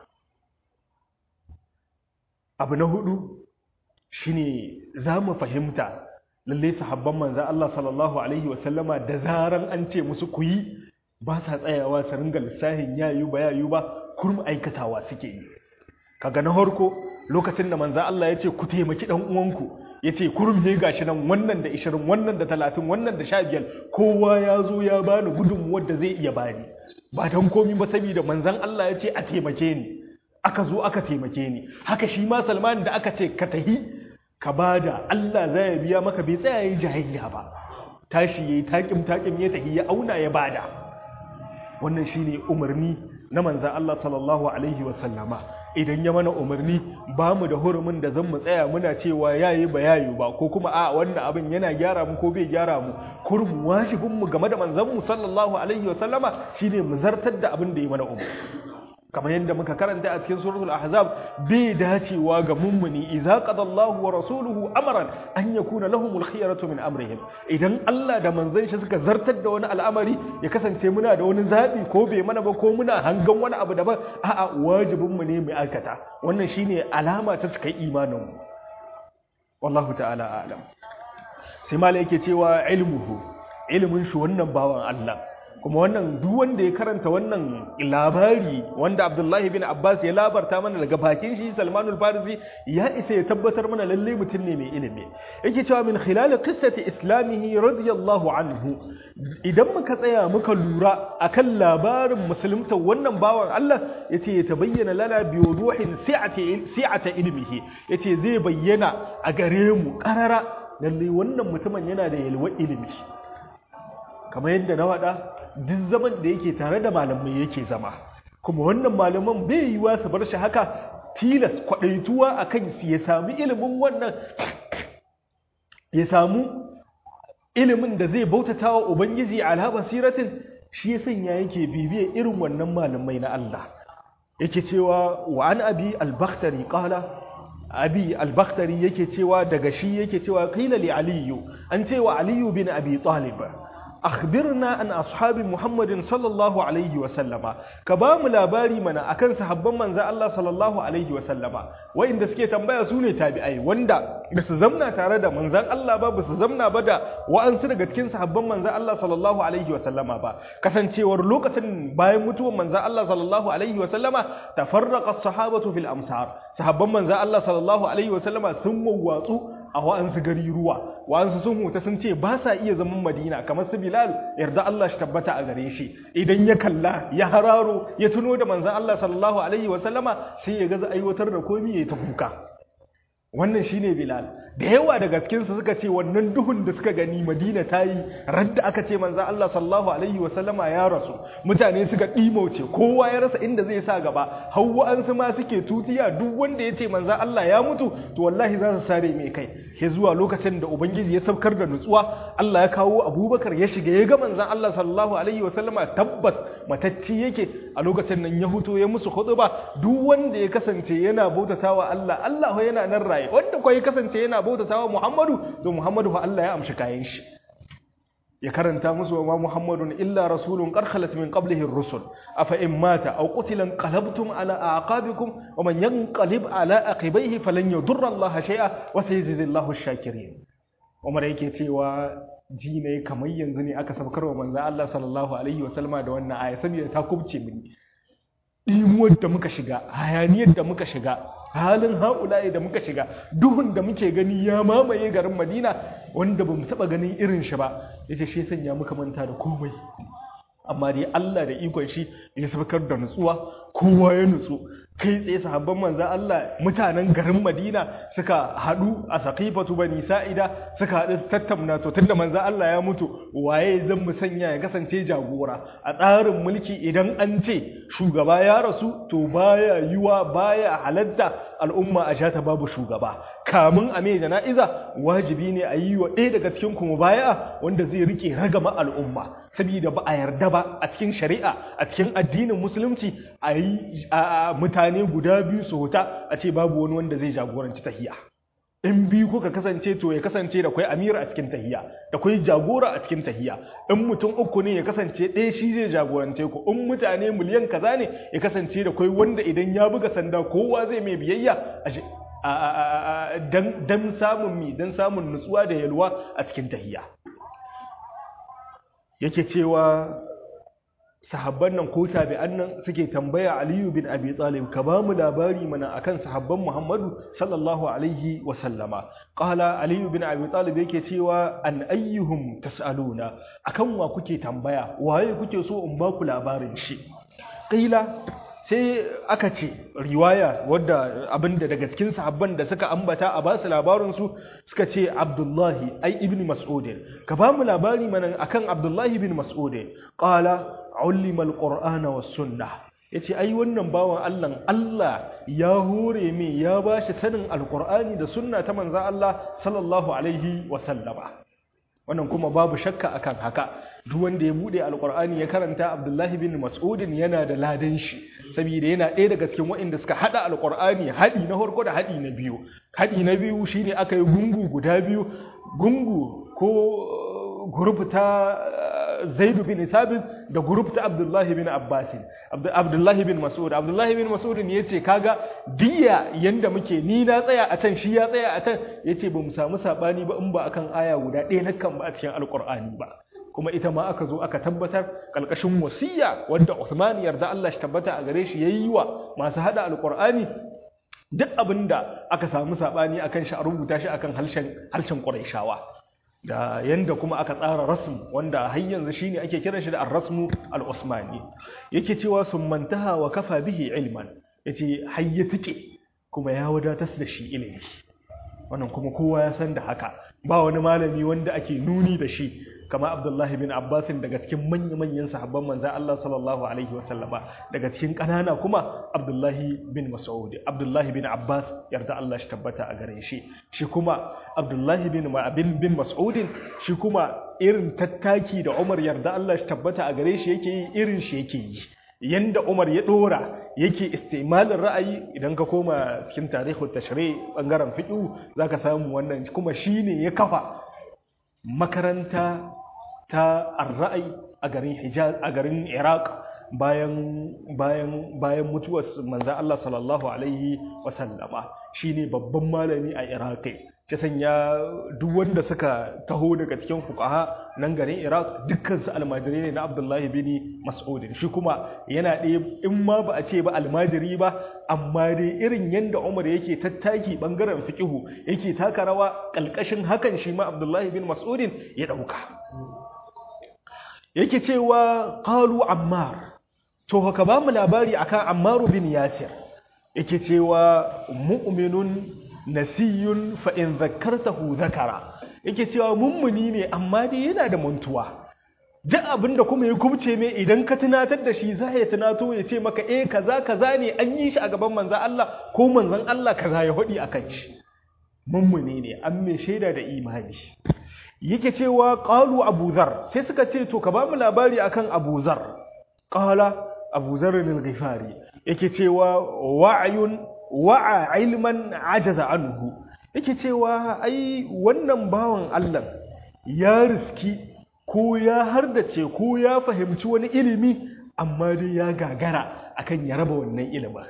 abu na hudu shine zamu fahimta lalle sahabban manzo Allah sallallahu alaihi wasallama da zaran an ce musu ku yi ba sa tsayawa su ringa lissahin yayu ba yayu ba kurum aikatawa suke yi kaga na harko lokacin da manzo Allah ya ce ku taimaki dan uwanku ya ce kurum he gashi nan wannan da 20 wannan da 30 wannan da 15 kowa ya zo ya bani gudunmuwar da zai iya bani ba dan komi ba saboda manzon Allah ya ce a taimake ni aka zo aka taimake ni haka shi ma Salman da aka ce ka tahi ka bada Allah zai biya maka bai tsaya yi jahiliya ba tashi yayi takim takim ya tahi ya auna ya bada wannan shine umarni na manzan Allah sallallahu Alaihi wasallama idan ya mana umarni ba mu da hurumin da zan mu tsaya muna cewa yayi ba yayi ba ko kuma a wannan abin yana gyara mu ko bai gyara mu kurmu wajibin mu game da manzan mu sallallahu Alaihi wasallama shine mu zartar da abin da ya mana umarni kamar yadda muka karanta a cikin suratul ahzab bai dacewa ga mummuni idza qadallahu wa rasuluhu amran an yakuna lahumul khiyaratu min amrihim idan Allah da manzon shi suka zartar da wani al'amari ya kasance muna da wani zabi ko bai mana ba ko muna hangan wani abu daban a'a wajibin mu ne mu aikata wannan shine alama ta cikin imanin mu wallahu ta'ala a'lam sai malai yake cewa ilmuhu ilimin shi wannan bawan Allah kuma wannan duk wanda ya karanta wannan labari wanda Abdullahi bin Abbas ya labarta mana daga bakin shi Salmanul Farisi ya isa ya tabbatar mana lalle mutum ne mai ilimi yake cewa min khilal qissati islamihi radiyallahu anhu idan muka tsaya muka lura akan labarin musulunta wannan bawan Allah yace ya tabayyana lana bi wuduhin si'ati si'ata ilmihi yace zai bayyana a gare mu karara lalle wannan mutumin yana da yalwa ilimi kamar yadda na waɗa duk zaman da yake tare da malamai yake zama kuma wannan malaman bai yiwa su bar shi haka tilas kwaɗaituwa a kan ya sami ilimin wannan ya samu ilimin da zai bautata wa ubangiji ala basiratin shi ya sanya yake bibiyar irin wannan malamai na Allah yake cewa wa an abi al-bakhtari qala abi al-bakhtari yake cewa daga shi yake cewa qila li aliyu an cewa aliyu bin abi talib akhbirna an ashabi muhammadin sallallahu alaihi wa sallama ka ba mu labari mana akan sahabban manzon Allah sallallahu alaihi wa sallama wa'inda suke tambaya su ne tabi'ai wanda ba su zamna tare da manzon Allah ba ba su zamna ba da wa'ansu daga cikin sahabban manzon Allah sallallahu alaihi wa sallama ba kasancewar lokacin bayan mutuwar manzon Allah sallallahu alaihi wa sallama tafarraqa as-sahabatu fil amsar sahabban manzon Allah sallallahu alaihi wa sallama sun wawwatsu a wa'ansu gari ruwa wa'ansu sun huta sun ce ba sa iya zaman madina kamar su bilal yarda Allah shi tabbata a gare shi idan ya kalla ya hararo ya tuno da manzan Allah sallallahu alaihi wa sallama sai ya gaza aiwatar da komi ya ta kuka wannan shine bilal da yawa daga cikin su suka ce wannan duhun da suka gani madina ta yi radda aka ce manzan Allah sallallahu alaihi wa sallama ya rasu mutane suka ɗimauce kowa ya rasa inda zai sa gaba hawa an su ma suke tutiya duk wanda ya ce manzan Allah ya mutu to wallahi za su sare mai kai ke zuwa lokacin da ubangiji ya saukar da nutsuwa Allah ya kawo abubakar ya shiga ya ga manzan Allah sallallahu alaihi wa sallama tabbas matacci yake a lokacin nan ya huto ya musu ba duk wanda ya kasance yana bautatawa Allah Allah yana nan raye wanda kuwa ya kasance yana bautatawa Muhammadu to Muhammadu fa Allah ya amshi kayan shi ya karanta musu wa ma Muhammadun illa rasulun qad khalat min qablihi ar-rusul afa in mata aw qutila qalabtum ala aqabikum wa man yanqalib ala aqibaihi falan yadurra Allah shay'a wa sayajzi Allahu ash-shakirin Umar yake cewa ji ne kamar yanzu ne aka sabkar wa manzo Allah sallallahu alaihi wa sallama da wannan aya saboda ta kubce mini dimuwar da muka shiga hayaniyar da muka shiga halin haulaye da muka shiga duhun da muke gani ya mamaye garin madina wanda ba mu taɓa ganin irin shi ba ya ce shi sanya muka manta da komai amma dai Allah da ikon shi ya sabkar da nutsuwa kowa ya nutsu kai tsaye sahabban manzan Allah mutanen garin Madina suka haɗu a saqifatu bani sa'ida suka haɗu su tattauna to tunda manzan Allah ya mutu waye zan mu sanya ya kasance jagora a tsarin mulki idan an ce shugaba ya rasu to baya yiwa baya halatta al'umma a shata babu shugaba kamun a mai jana'iza wajibi ne a yi wa ɗaya daga cikin kuma baya wanda zai rike ragama al'umma saboda ba a yarda ba a cikin shari'a a cikin addinin musulunci a yi mutane guda biyu su huta a ce babu wani wanda zai jagoranci tahiya in biyu kuka kasance to ya kasance da kwai amira a cikin tahiya da kwai jagora a cikin tahiya in mutum uku ne ya kasance ɗaya shi zai jagorance ku in mutane miliyan kaza ne ya kasance da kwai wanda idan ya buga sanda kowa zai mai biyayya dan samun mi dan samun nutsuwa da yalwa a cikin tahiya yake cewa sahabban nan ko tabi'an nan suke tambaya Aliyu bin Abi Talib ka ba mu labari mana akan sahabban Muhammadu sallallahu alaihi wa sallama qala Aliyu bin Abi Talib yake cewa an ayyuhum tasaluna akan wa kuke tambaya waye kuke so in ba ku labarin shi qila sai aka ce riwaya wadda abinda daga cikin sahabban da suka ambata a basu labarin su suka ce Abdullahi ai ibn Mas'ud ka ba mu labari mana akan Abdullahi bin Mas'ud qala ulima alqur'ana was sunnah yace ai wannan bawan Allah Allah ya hore me ya bashi sanin alqur'ani da sunna ta manzon Allah sallallahu alaihi wa sallama wannan kuma babu shakka akan haka duk wanda ya bude alqur'ani ya karanta Abdullahi bin Mas'ud yana da ladan shi saboda yana ɗaya daga cikin waɗanda suka hada alqur'ani hadi na farko da hadi na biyu hadi na biyu shine aka yi gungu guda biyu gungu ko group ta Zaid bin Sabit da group ta Abdullah bin Abbas Abdullah bin Mas'ud Abdullah bin Mas'ud ne yace kaga diya yanda muke ni na tsaya a can shi ya tsaya a can yace ba mu samu sabani ba in ba akan aya guda ɗaya na kan ba a cikin alqur'ani ba kuma ita ma aka zo aka tabbatar kalkashin wasiya wanda Uthman yarda Allah shi tabbata a gare shi yayi wa masu hada alqur'ani duk abinda aka samu sabani akan shi a rubuta shi akan harshen harshen Qurayshawa da yanda kuma aka tsara rasm wanda har yanzu shine ake kiran shi da ar-rasmu al-usmani yake cewa sun mantaha wa kafa bihi ilman yace hayya take kuma ya wadatar da shi ilimi wannan kuma kowa ya san da haka ba wani malami wanda ake nuni da shi kama Abdullahi bin Abbas daga cikin manya-manyan sahabban manzon Allah sallallahu alaihi wasallama daga cikin kanana kuma Abdullahi bin Mas'ud Abdullahi bin Abbas yarda Allah shi tabbata a gare shi shi kuma Abdullahi bin bin bin Mas'ud shi kuma irin tattaki da Umar yarda Allah shi tabbata a gare shi yake yi irin shi yake yi yanda Umar ya dora yake istimalin ra'ayi idan ka koma cikin tarihin tashri bangaren fiqh zaka samu wannan kuma shine ya kafa makaranta ta ar-ra'ayi a garin Hijaz a garin Iraq bayan bayan bayan mutuwar manzon Allah sallallahu alaihi wasallama shine babban malami a Iraq ta sanya duk wanda suka taho daga cikin fuqaha nan garin Iraq dukkan su almajirai ne na Abdullahi bin Mas'ud shi kuma yana ɗaya in ma ba a ce ba almajiri ba amma dai irin yanda Umar yake tattaki bangaren fiqihu yake taka rawa kalkashin hakan shi ma Abdullahi bin Mas'ud ya dauka yake cewa qalu Ammar to haka ba mu labari akan Ammar bin Yasir yake cewa mu'minun nasiyun fa in zakkartahu zakara yake cewa mummuni ne amma dai yana da mantuwa duk abin da kuma ya kubce mai idan ka tunatar da shi za ya tunato ya ce maka eh kaza kaza ne an yi shi a gaban manzon Allah ko manzon Allah kaza ya hudi akan shi mummuni ne an mai shaida da imani yake cewa qalu Abu Zar sai suka ce to ka ba mu labari akan Abu Zar qala Abu Zar al-Ghifari yake cewa wa'yun wa'a ilman ajaza anhu yake cewa ai wannan bawan Allah ya riski ko ya hardace ko ya fahimci wani ilimi amma dai ya gagara akan ya raba wannan ilimin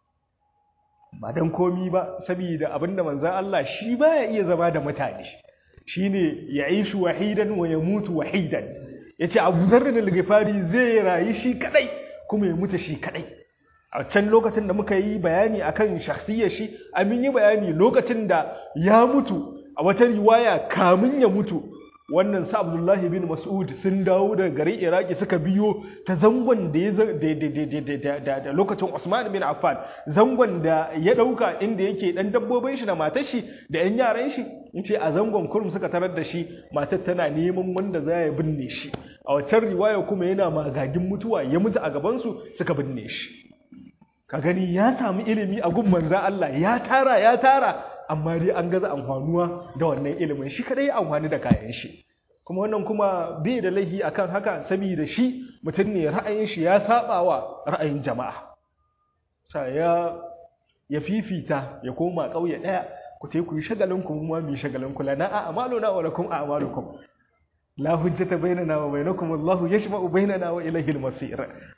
ba dan komi ba saboda abinda manzon Allah shi baya iya zama da mutane shine ya aishu wahidan wa yamutu wahidan yace Abu Dharr al-Ghifari zai rayu shi kadai kuma ya mutu shi kadai a can lokacin da muka yi bayani akan shakhsiyar shi amin yi bayani lokacin da ya mutu a wata riwaya kamun ya mutu wannan sa Abdullahi bin Mas'ud sun dawo daga garin Iraki suka biyo ta zangon da ya da lokacin Usman bin Affan zangon da ya dauka inda yake dan dabbobin shi da matar shi da yan yaran shi yace a zangon kurum suka tarar da shi matar tana neman wanda za ya binne shi a wancan riwaya kuma yana magagin mutuwa ya mutu a gaban su suka binne shi ka gani ya samu ilimi a gun manzan Allah ya tara ya tara amma dai an gaza amfanuwa da wannan ilimin shi kadai ya amfani da kayan shi kuma wannan kuma bai da laifi akan haka saboda shi mutum ne ra'ayin shi ya saba wa ra'ayin jama'a sa ya ya fifita ya koma kauye daya ku tai ku yi shagalin ku mu mu shagalin ku lana a'maluna wa lakum a'malukum la hujjata bainana wa bainakum Allahu yashma'u bainana wa ilayhi al-masir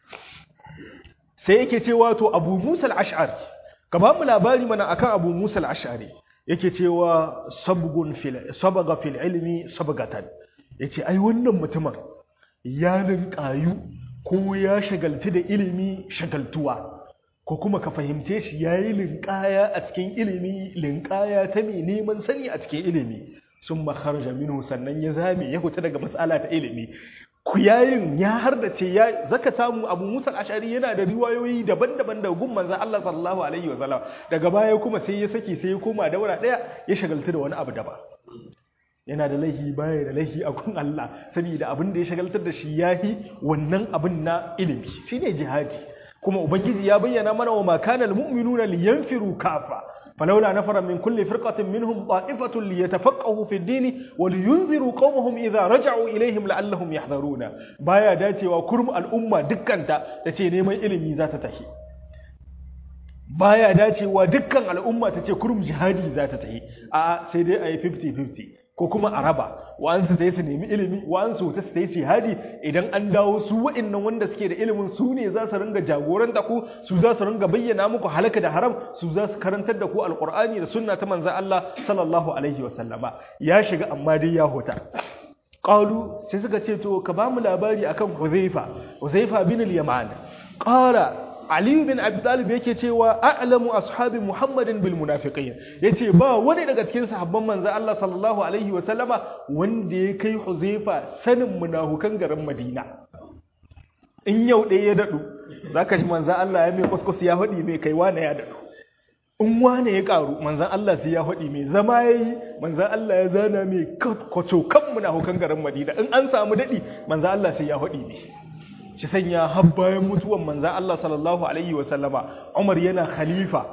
sai yake cewa to abu musa al'ash'ari ka ba mu labari mana akan abu musa al'ash'ari yake cewa sabaga fil ilmi sabagatan ya ce ai wannan mutumin ya linƙayu ko ya shagaltu da ilimi shagaltuwa ko kuma ka fahimce shi ya yi linƙaya a cikin ilimi linƙaya ta mai neman sani a cikin ilimi sun makarja minu sannan ya zame ya huta daga matsala ta ilimi ku yayin ya har da ce ya zaka samu abu musa ashari yana da riwayoyi daban-daban da gun manzan Allah sallallahu alaihi wa sallam daga baya kuma sai ya saki sai ya koma daura daya ya shagaltu da wani abu daban yana da laihi baya da laihi a gun Allah saboda abin da ya shagaltar da shi yahi wannan abin na ilimi shine jihadi kuma ubangiji ya bayyana mana wa makana almu'minuna liyanfiru kafa فلولا نفر من كل فرقة منهم طائفة ليتفقهوا في الدين ولينذروا قومهم إذا رجعوا إليهم لعلهم يحذرون بايا داتي وكرم الأمة دكانتا تتي نيما إلمي ذات تهي baya dacewa dukkan al'umma ta ce kurum jihadi za ta tahi a sai dai a yi 50-50 ko kuma a raba wa'ansu ta yi su nemi ilimi wa'ansu ta su yi jihadi idan an dawo su wa'innan wanda suke da ilimin su ne za su ringa jagoranta ku su za su ringa bayyana muku halaka da haram su za su karantar da ku alqur'ani da sunna ta manzon Allah sallallahu alaihi wasallama ya shiga amma dai ya hota qalu sai suka ce to ka ba mu labari akan Huzaifa Huzaifa bin al-Yaman qala Ali bin Abi Talib yake cewa a'lamu ashabi Muhammadin bil munafiqin yace ba wani daga cikin sahabban manzo Allah sallallahu alaihi wa sallama wanda ya kai Huzaifa sanin munafukan garin Madina in yau ɗaya ya dadu zaka ji manzo Allah ya mai kuskus ya hadi mai kai wani ya dadu in wane ya karu manzan Allah sai ya faɗi mai zama ya yi manzan Allah ya zana mai kwaco kan munafukan garin Madina in an samu daɗi manzan Allah sai ya faɗi mai shi sanya har bayan mutuwan manzan Allah sallallahu alaihi wa sallama Umar yana khalifa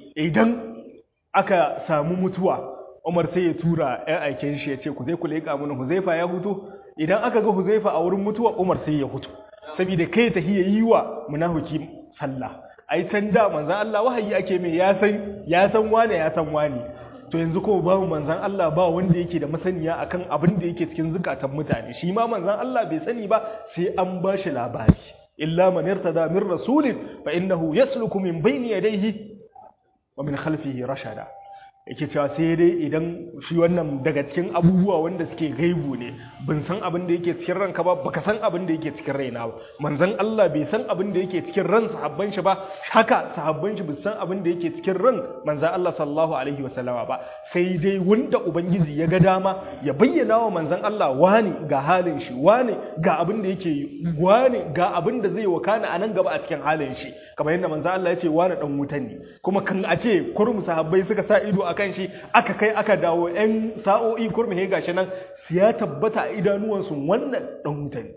idan aka samu mutuwa Umar sai ya tura ƴan aiken shi ya ce ku zai ku leƙa mana Huzaifa ya hutu idan aka ga Huzaifa a wurin mutuwa Umar sai ya hutu saboda kai ta hiya yi wa munafiki sallah ai can da manzan Allah wahayi ake mai ya san ya san wane ya san wane to yanzu ko babu manzan Allah ba wanda yake da masaniya akan abin da yake cikin zukatan mutane shi ma manzan Allah bai sani ba sai an ba shi labari illa man irtada min rasulin fa innahu yasluku min bayni yadayhi wa min khalfihi rashada yake cewa sai dai idan shi wannan daga cikin abubuwa wanda suke gaibu ne ban san abin da yake cikin ranka ba baka san abin da yake cikin raina ba manzon Allah bai san abin da yake cikin ran sahabban shi ba haka sahabban shi bai san abin da yake cikin ran manzon Allah sallallahu alaihi wasallama ba sai dai wanda ubangiji ya ga dama ya bayyana wa manzon Allah wani ga halin shi wani ga abin da yake yi wani ga abin da zai wakana a nan gaba a cikin halin shi kamar yadda manzon Allah ya ce wani dan wutan ne kuma kan a ce kurmu sahabbai suka sa ido akan shi aka kai aka dawo ‘yan sa'o'i kurmi he gashi nan su ya tabbata a idanuwansu wannan ɗan wuta ne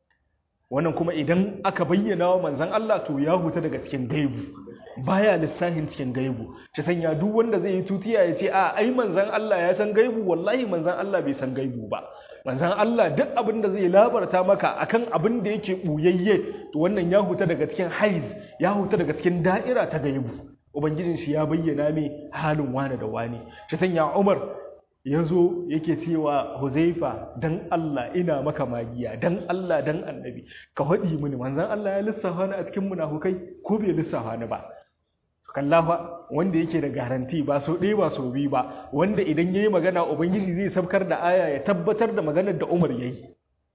wannan kuma idan aka bayyana wa manzan Allah to ya huta daga cikin gaibu baya lissahin cikin gaibu ta sanya duk wanda zai yi tutiya ya ce a ai manzan Allah ya san gaibu wallahi manzan Allah bai san gaibu ba manzan Allah duk abin da zai labarta maka akan abin da yake buyayye to wannan ya huta daga cikin haiz ya huta daga cikin da'ira ta gaibu ubangijin shi ya bayyana mai halin wane da wane shi sanya umar ya zo yake cewa huzaifa dan Allah ina maka magiya dan Allah dan annabi ka haɗi mini manzan Allah ya lissafa ni a cikin munafukai ko bai lissafa ni ba kallafa wanda yake da garanti ba so ɗaya ba so biyu ba wanda idan yayi magana ubangiji zai sabkar da aya ya tabbatar da maganar da Umar yayi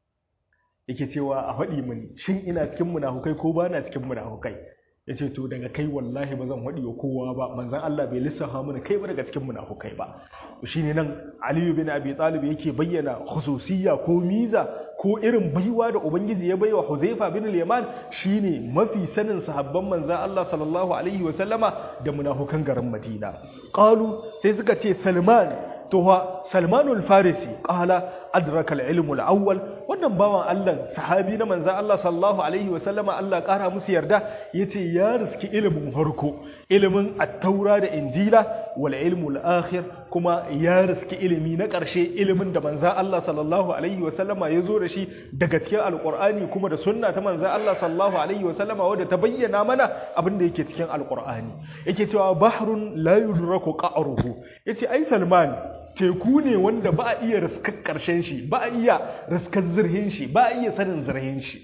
yake cewa a haɗi mini shin ina cikin munafukai ko ba na cikin munafukai ya ce to daga kai wallahi ba zan waɗi wa kowa ba manzan Allah bai lissafa mana kai ba daga cikin munafukai ba to shine nan Aliyu bin Abi Talib yake bayyana khususiyya ko miza ko irin baiwa da ubangiji ya baiwa Huzaifa bin al-Yaman shine mafi sanin sahabban manzan Allah sallallahu alaihi wa sallama da munafukan garin Madina qalu sai suka ce Salman to wa Salmanul Farisi qala adraka al-ilm al-awwal wannan bawan Allah sahabi na manzon Allah sallallahu alaihi wa sallama Allah kara musu yarda yace ya riski ilimin farko ilimin at-taura da injila wal ilm al-akhir kuma ya riski ilimi na ƙarshe ilimin da manzon Allah sallallahu alaihi wa sallama ya zo da shi daga cikin alqur'ani kuma da sunna ta manzon Allah sallallahu alaihi wa sallama wanda ta bayyana mana abin da yake cikin alqur'ani yake cewa bahrun la yudraku qa'ruhu yace ai Salman teku ne wanda ba a iya riskar ƙarshen shi ba a iya riskar zirhin shi ba a iya sanin zirhin shi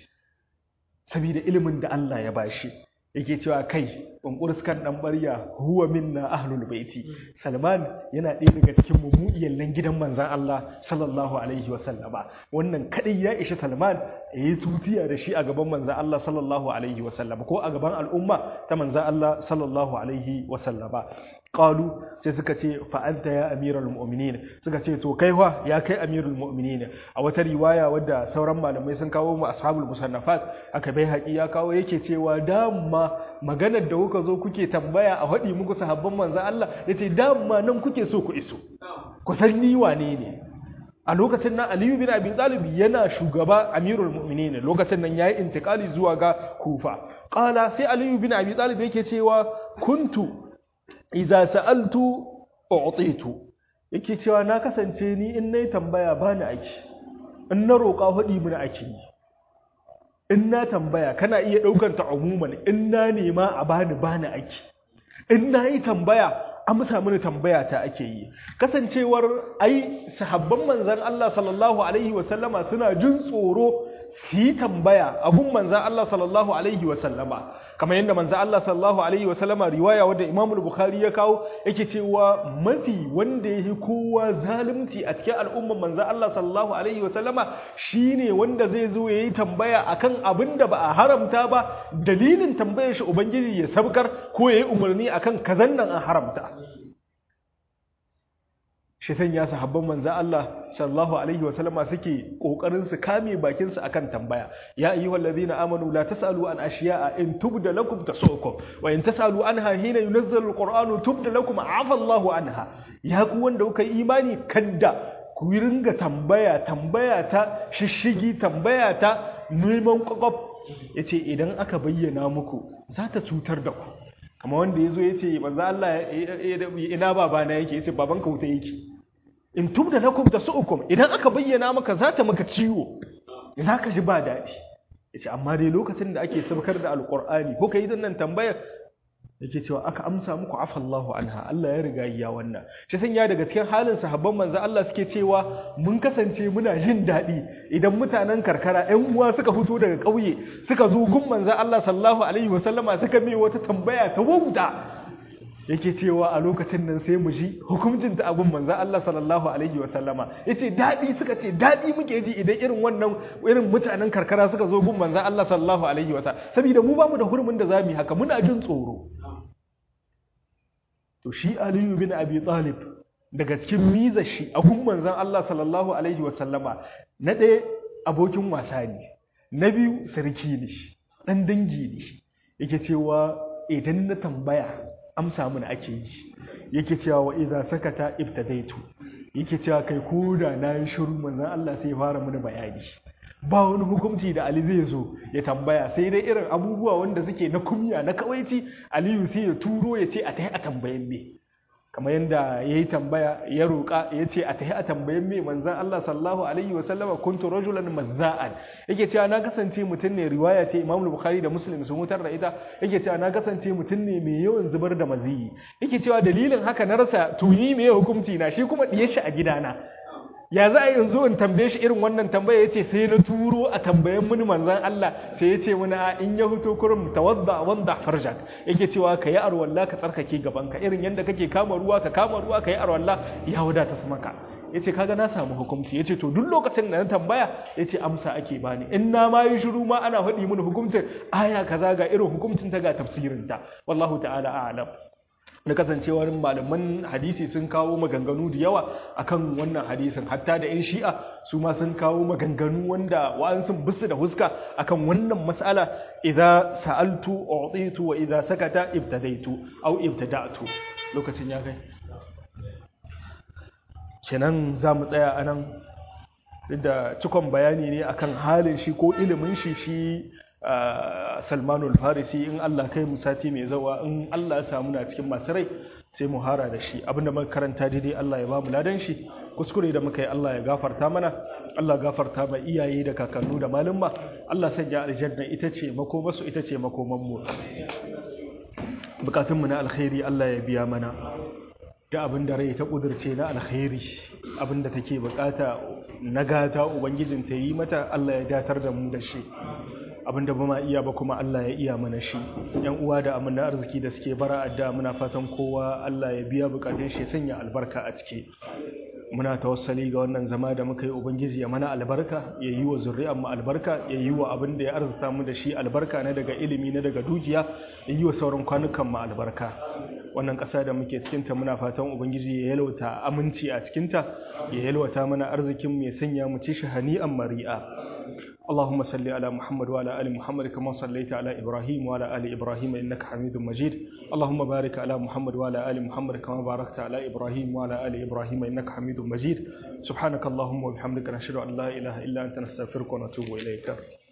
saboda ilimin da Allah ya bashi yake cewa kai bunkurskan dan barya huwa minna ahlul baiti salman yana ɗaya daga cikin mu iyallan gidan manzon Allah sallallahu alaihi wa sallama wannan kadai ya ishi salman yayi tutiya da shi a gaban manzon Allah sallallahu alaihi wa sallama ko a gaban al'umma ta manzon Allah sallallahu alaihi wa sallama qalu sai suka ce fa anta ya amiral mu'minin suka ce to kai wa ya kai amirul mu'minin a wata riwaya wadda sauran malamai sun kawo mu ashabul musannafat aka bai haƙi ya kawo yake cewa dama maganar da kuka zo kuke tambaya a haɗi muku sahabban manzon Allah yace dama nan kuke so ku iso ku san ni wane ne a lokacin nan Aliyu bin Abi Talib yana shugaba Amirul Mu'minin lokacin nan yayi intikali zuwa ga Kufa qala sai Aliyu bin Abi Talib yake cewa kuntu iza sa'altu u'titu yake cewa na kasance ni in nayi tambaya bani aiki in na roƙa hudi mun aiki in na tambaya kana iya daukar ta umuman in na nema a bani bani aiki in na yi tambaya amsa mini tambaya ta ake yi kasancewar ai sahabban manzan Allah sallallahu alaihi wasallama suna jin tsoro su yi tambaya a gun manzan Allah sallallahu alaihi wasallama kamar yadda manzan Allah sallallahu alaihi wasallama riwaya wadda Imam Bukhari ya kawo yake cewa mafi wanda ya yi kowa zalunci a cikin al'umman manzan Allah sallallahu alaihi wasallama shine wanda zai zo ya yi tambaya akan abin da ba a haramta ba dalilin tambayar shi ubangiji ya sabkar ko ya yi umarni akan kazan nan an haramta shi sanya sahabban manzo Allah sallallahu alaihi wa sallama suke kokarin su kame bakin su akan tambaya ya ayyuhal ladina amanu la tasalu an ashiya'a in tubda lakum tasukum wa in tasalu anha hina yunazzalu alqur'anu tubda lakum afa Allahu anha ya ku wanda kuka yi imani kadda ku ringa tambaya tambaya ta shishigi tambaya ta neman kwakwaf yace idan aka bayyana muku za ta cutar da ku kamar wanda yazo yace manzo Allah ina babana yake yace babanka wuta yake in tubda lakum tasu'ukum idan aka bayyana maka za ta maka ciwo za ka ji ba daɗi yace amma dai lokacin da ake sabkar da alqur'ani ko kai nan tambayar yake cewa aka amsa muku afallahu anha Allah ya riga ya wannan shi sanya daga cikin halin sahabban manzo Allah suke cewa mun kasance muna jin daɗi idan mutanen karkara ƴan uwa suka fito daga ƙauye suka zo gun manzo Allah sallallahu alaihi wasallama suka mai wata tambaya ta wauta yake cewa a lokacin nan sai mu ji hukuncin ta abun manzo Allah sallallahu alaihi wasallama yace daɗi suka ce daɗi muke ji idan irin wannan irin mutanen karkara suka zo gun manzo Allah sallallahu alaihi wasallam saboda mu bamu da hurumin da zamu yi haka muna jin tsoro to shi aliyu bin abi talib daga cikin mizar shi a gun manzon Allah sallallahu alaihi wa sallama na ɗaya abokin wasa ne na biyu sarki ne ɗan dangi ne yake cewa idan na tambaya amsa mun ake yi yake cewa wa idza sakata ibtadaitu yake cewa kai koda na yi shiru manzon Allah sai ya fara mini bayani ba wani hukunci da Ali zai zo ya tambaya sai dai irin abubuwa wanda suke na kumya na kawaici Aliyu sai ya turo ya ce a tahi a tambayen me kamar yadda ya yi tambaya ya roƙa ya ce a tahi a tambayen me manzan Allah sallallahu alaihi wa sallama kuntu rajulan mazza'an yake cewa na kasance mutum ne riwaya ce Imam Bukhari da Muslim sun mutar da ita yake cewa na kasance mutum ne mai yawan zubar da maziyi yake cewa dalilin haka na rasa tuni me hukunci na shi kuma diye shi a gidana ya za a yanzu in tambaye shi irin wannan tambaya ya ce sai na turo a tambayen mini manzan Allah sai ya ce mini a in ya huto kurum tawadda wanda farjak yake cewa ka yi arwalla ka tsarkake gabanka irin yadda kake kama ruwa ka kama ruwa ka yi arwalla ya wadata su maka ya ce kaga na samu hukunci ya ce to duk lokacin da na tambaya ya ce amsa ake bani in na ma yi shiru ma ana faɗi mini hukuncin aya kaza ga irin hukuncin ta ga tafsirinta wallahu ta'ala a'lam da kasancewar malaman hadisi sun kawo maganganu da yawa akan wannan hadisin hatta da 'yan shi'a su ma sun kawo maganganu wanda wa'an sun bisu da huska akan wannan mas'ala idza sa'altu u'titu wa idza sakata ibtadaitu aw ibtada'tu lokacin ya kai kenan za mu tsaya anan da cikon bayani ne akan halin shi ko ilimin shi shi salmanul farisi in Allah kai mu sati mai zawa in Allah ya samu na cikin masu rai sai mu hara da shi abinda muka karanta daidai Allah ya ba mu ladan shi kuskure da muka yi Allah ya gafarta mana Allah gafarta ma iyaye da kakannu da malumma Allah sanya aljanna ita ce makomarsu ita ce makoman mu bukatun mu na alkhairi Allah ya biya mana da abin da rai ta kudurce na alkhairi abin da take bukata na gata ubangijin ta yi mata Allah ya datar da mu da shi abinda ba ma iya ba kuma Allah ya iya mana shi yan uwa da amana arziki da suke bara adda muna fatan kowa Allah ya biya bukatun shi sanya albarka a ciki muna tawassali ga wannan zama da muka yi ubangiji ya mana albarka ya yi wa zuri'an mu albarka ya yi wa abin da ya arzuta mu da shi albarka na daga ilimi na daga dukiya ya yi wa sauran kwanukan mu albarka wannan ƙasa da muke cikinta muna fatan ubangiji ya yalwata aminci a cikinta ya yalwata mana arzikin mu ya sanya mu ci shi hani'an mari'a اللهم صل على محمد وعلى ال محمد كما صليت على ابراهيم وعلى ال ابراهيم انك حميد مجيد اللهم بارك على محمد وعلى ال محمد كما باركت على ابراهيم وعلى ال ابراهيم انك حميد مجيد سبحانك اللهم وبحمدك نشهد ان لا اله الا انت نستغفرك ونتوب اليك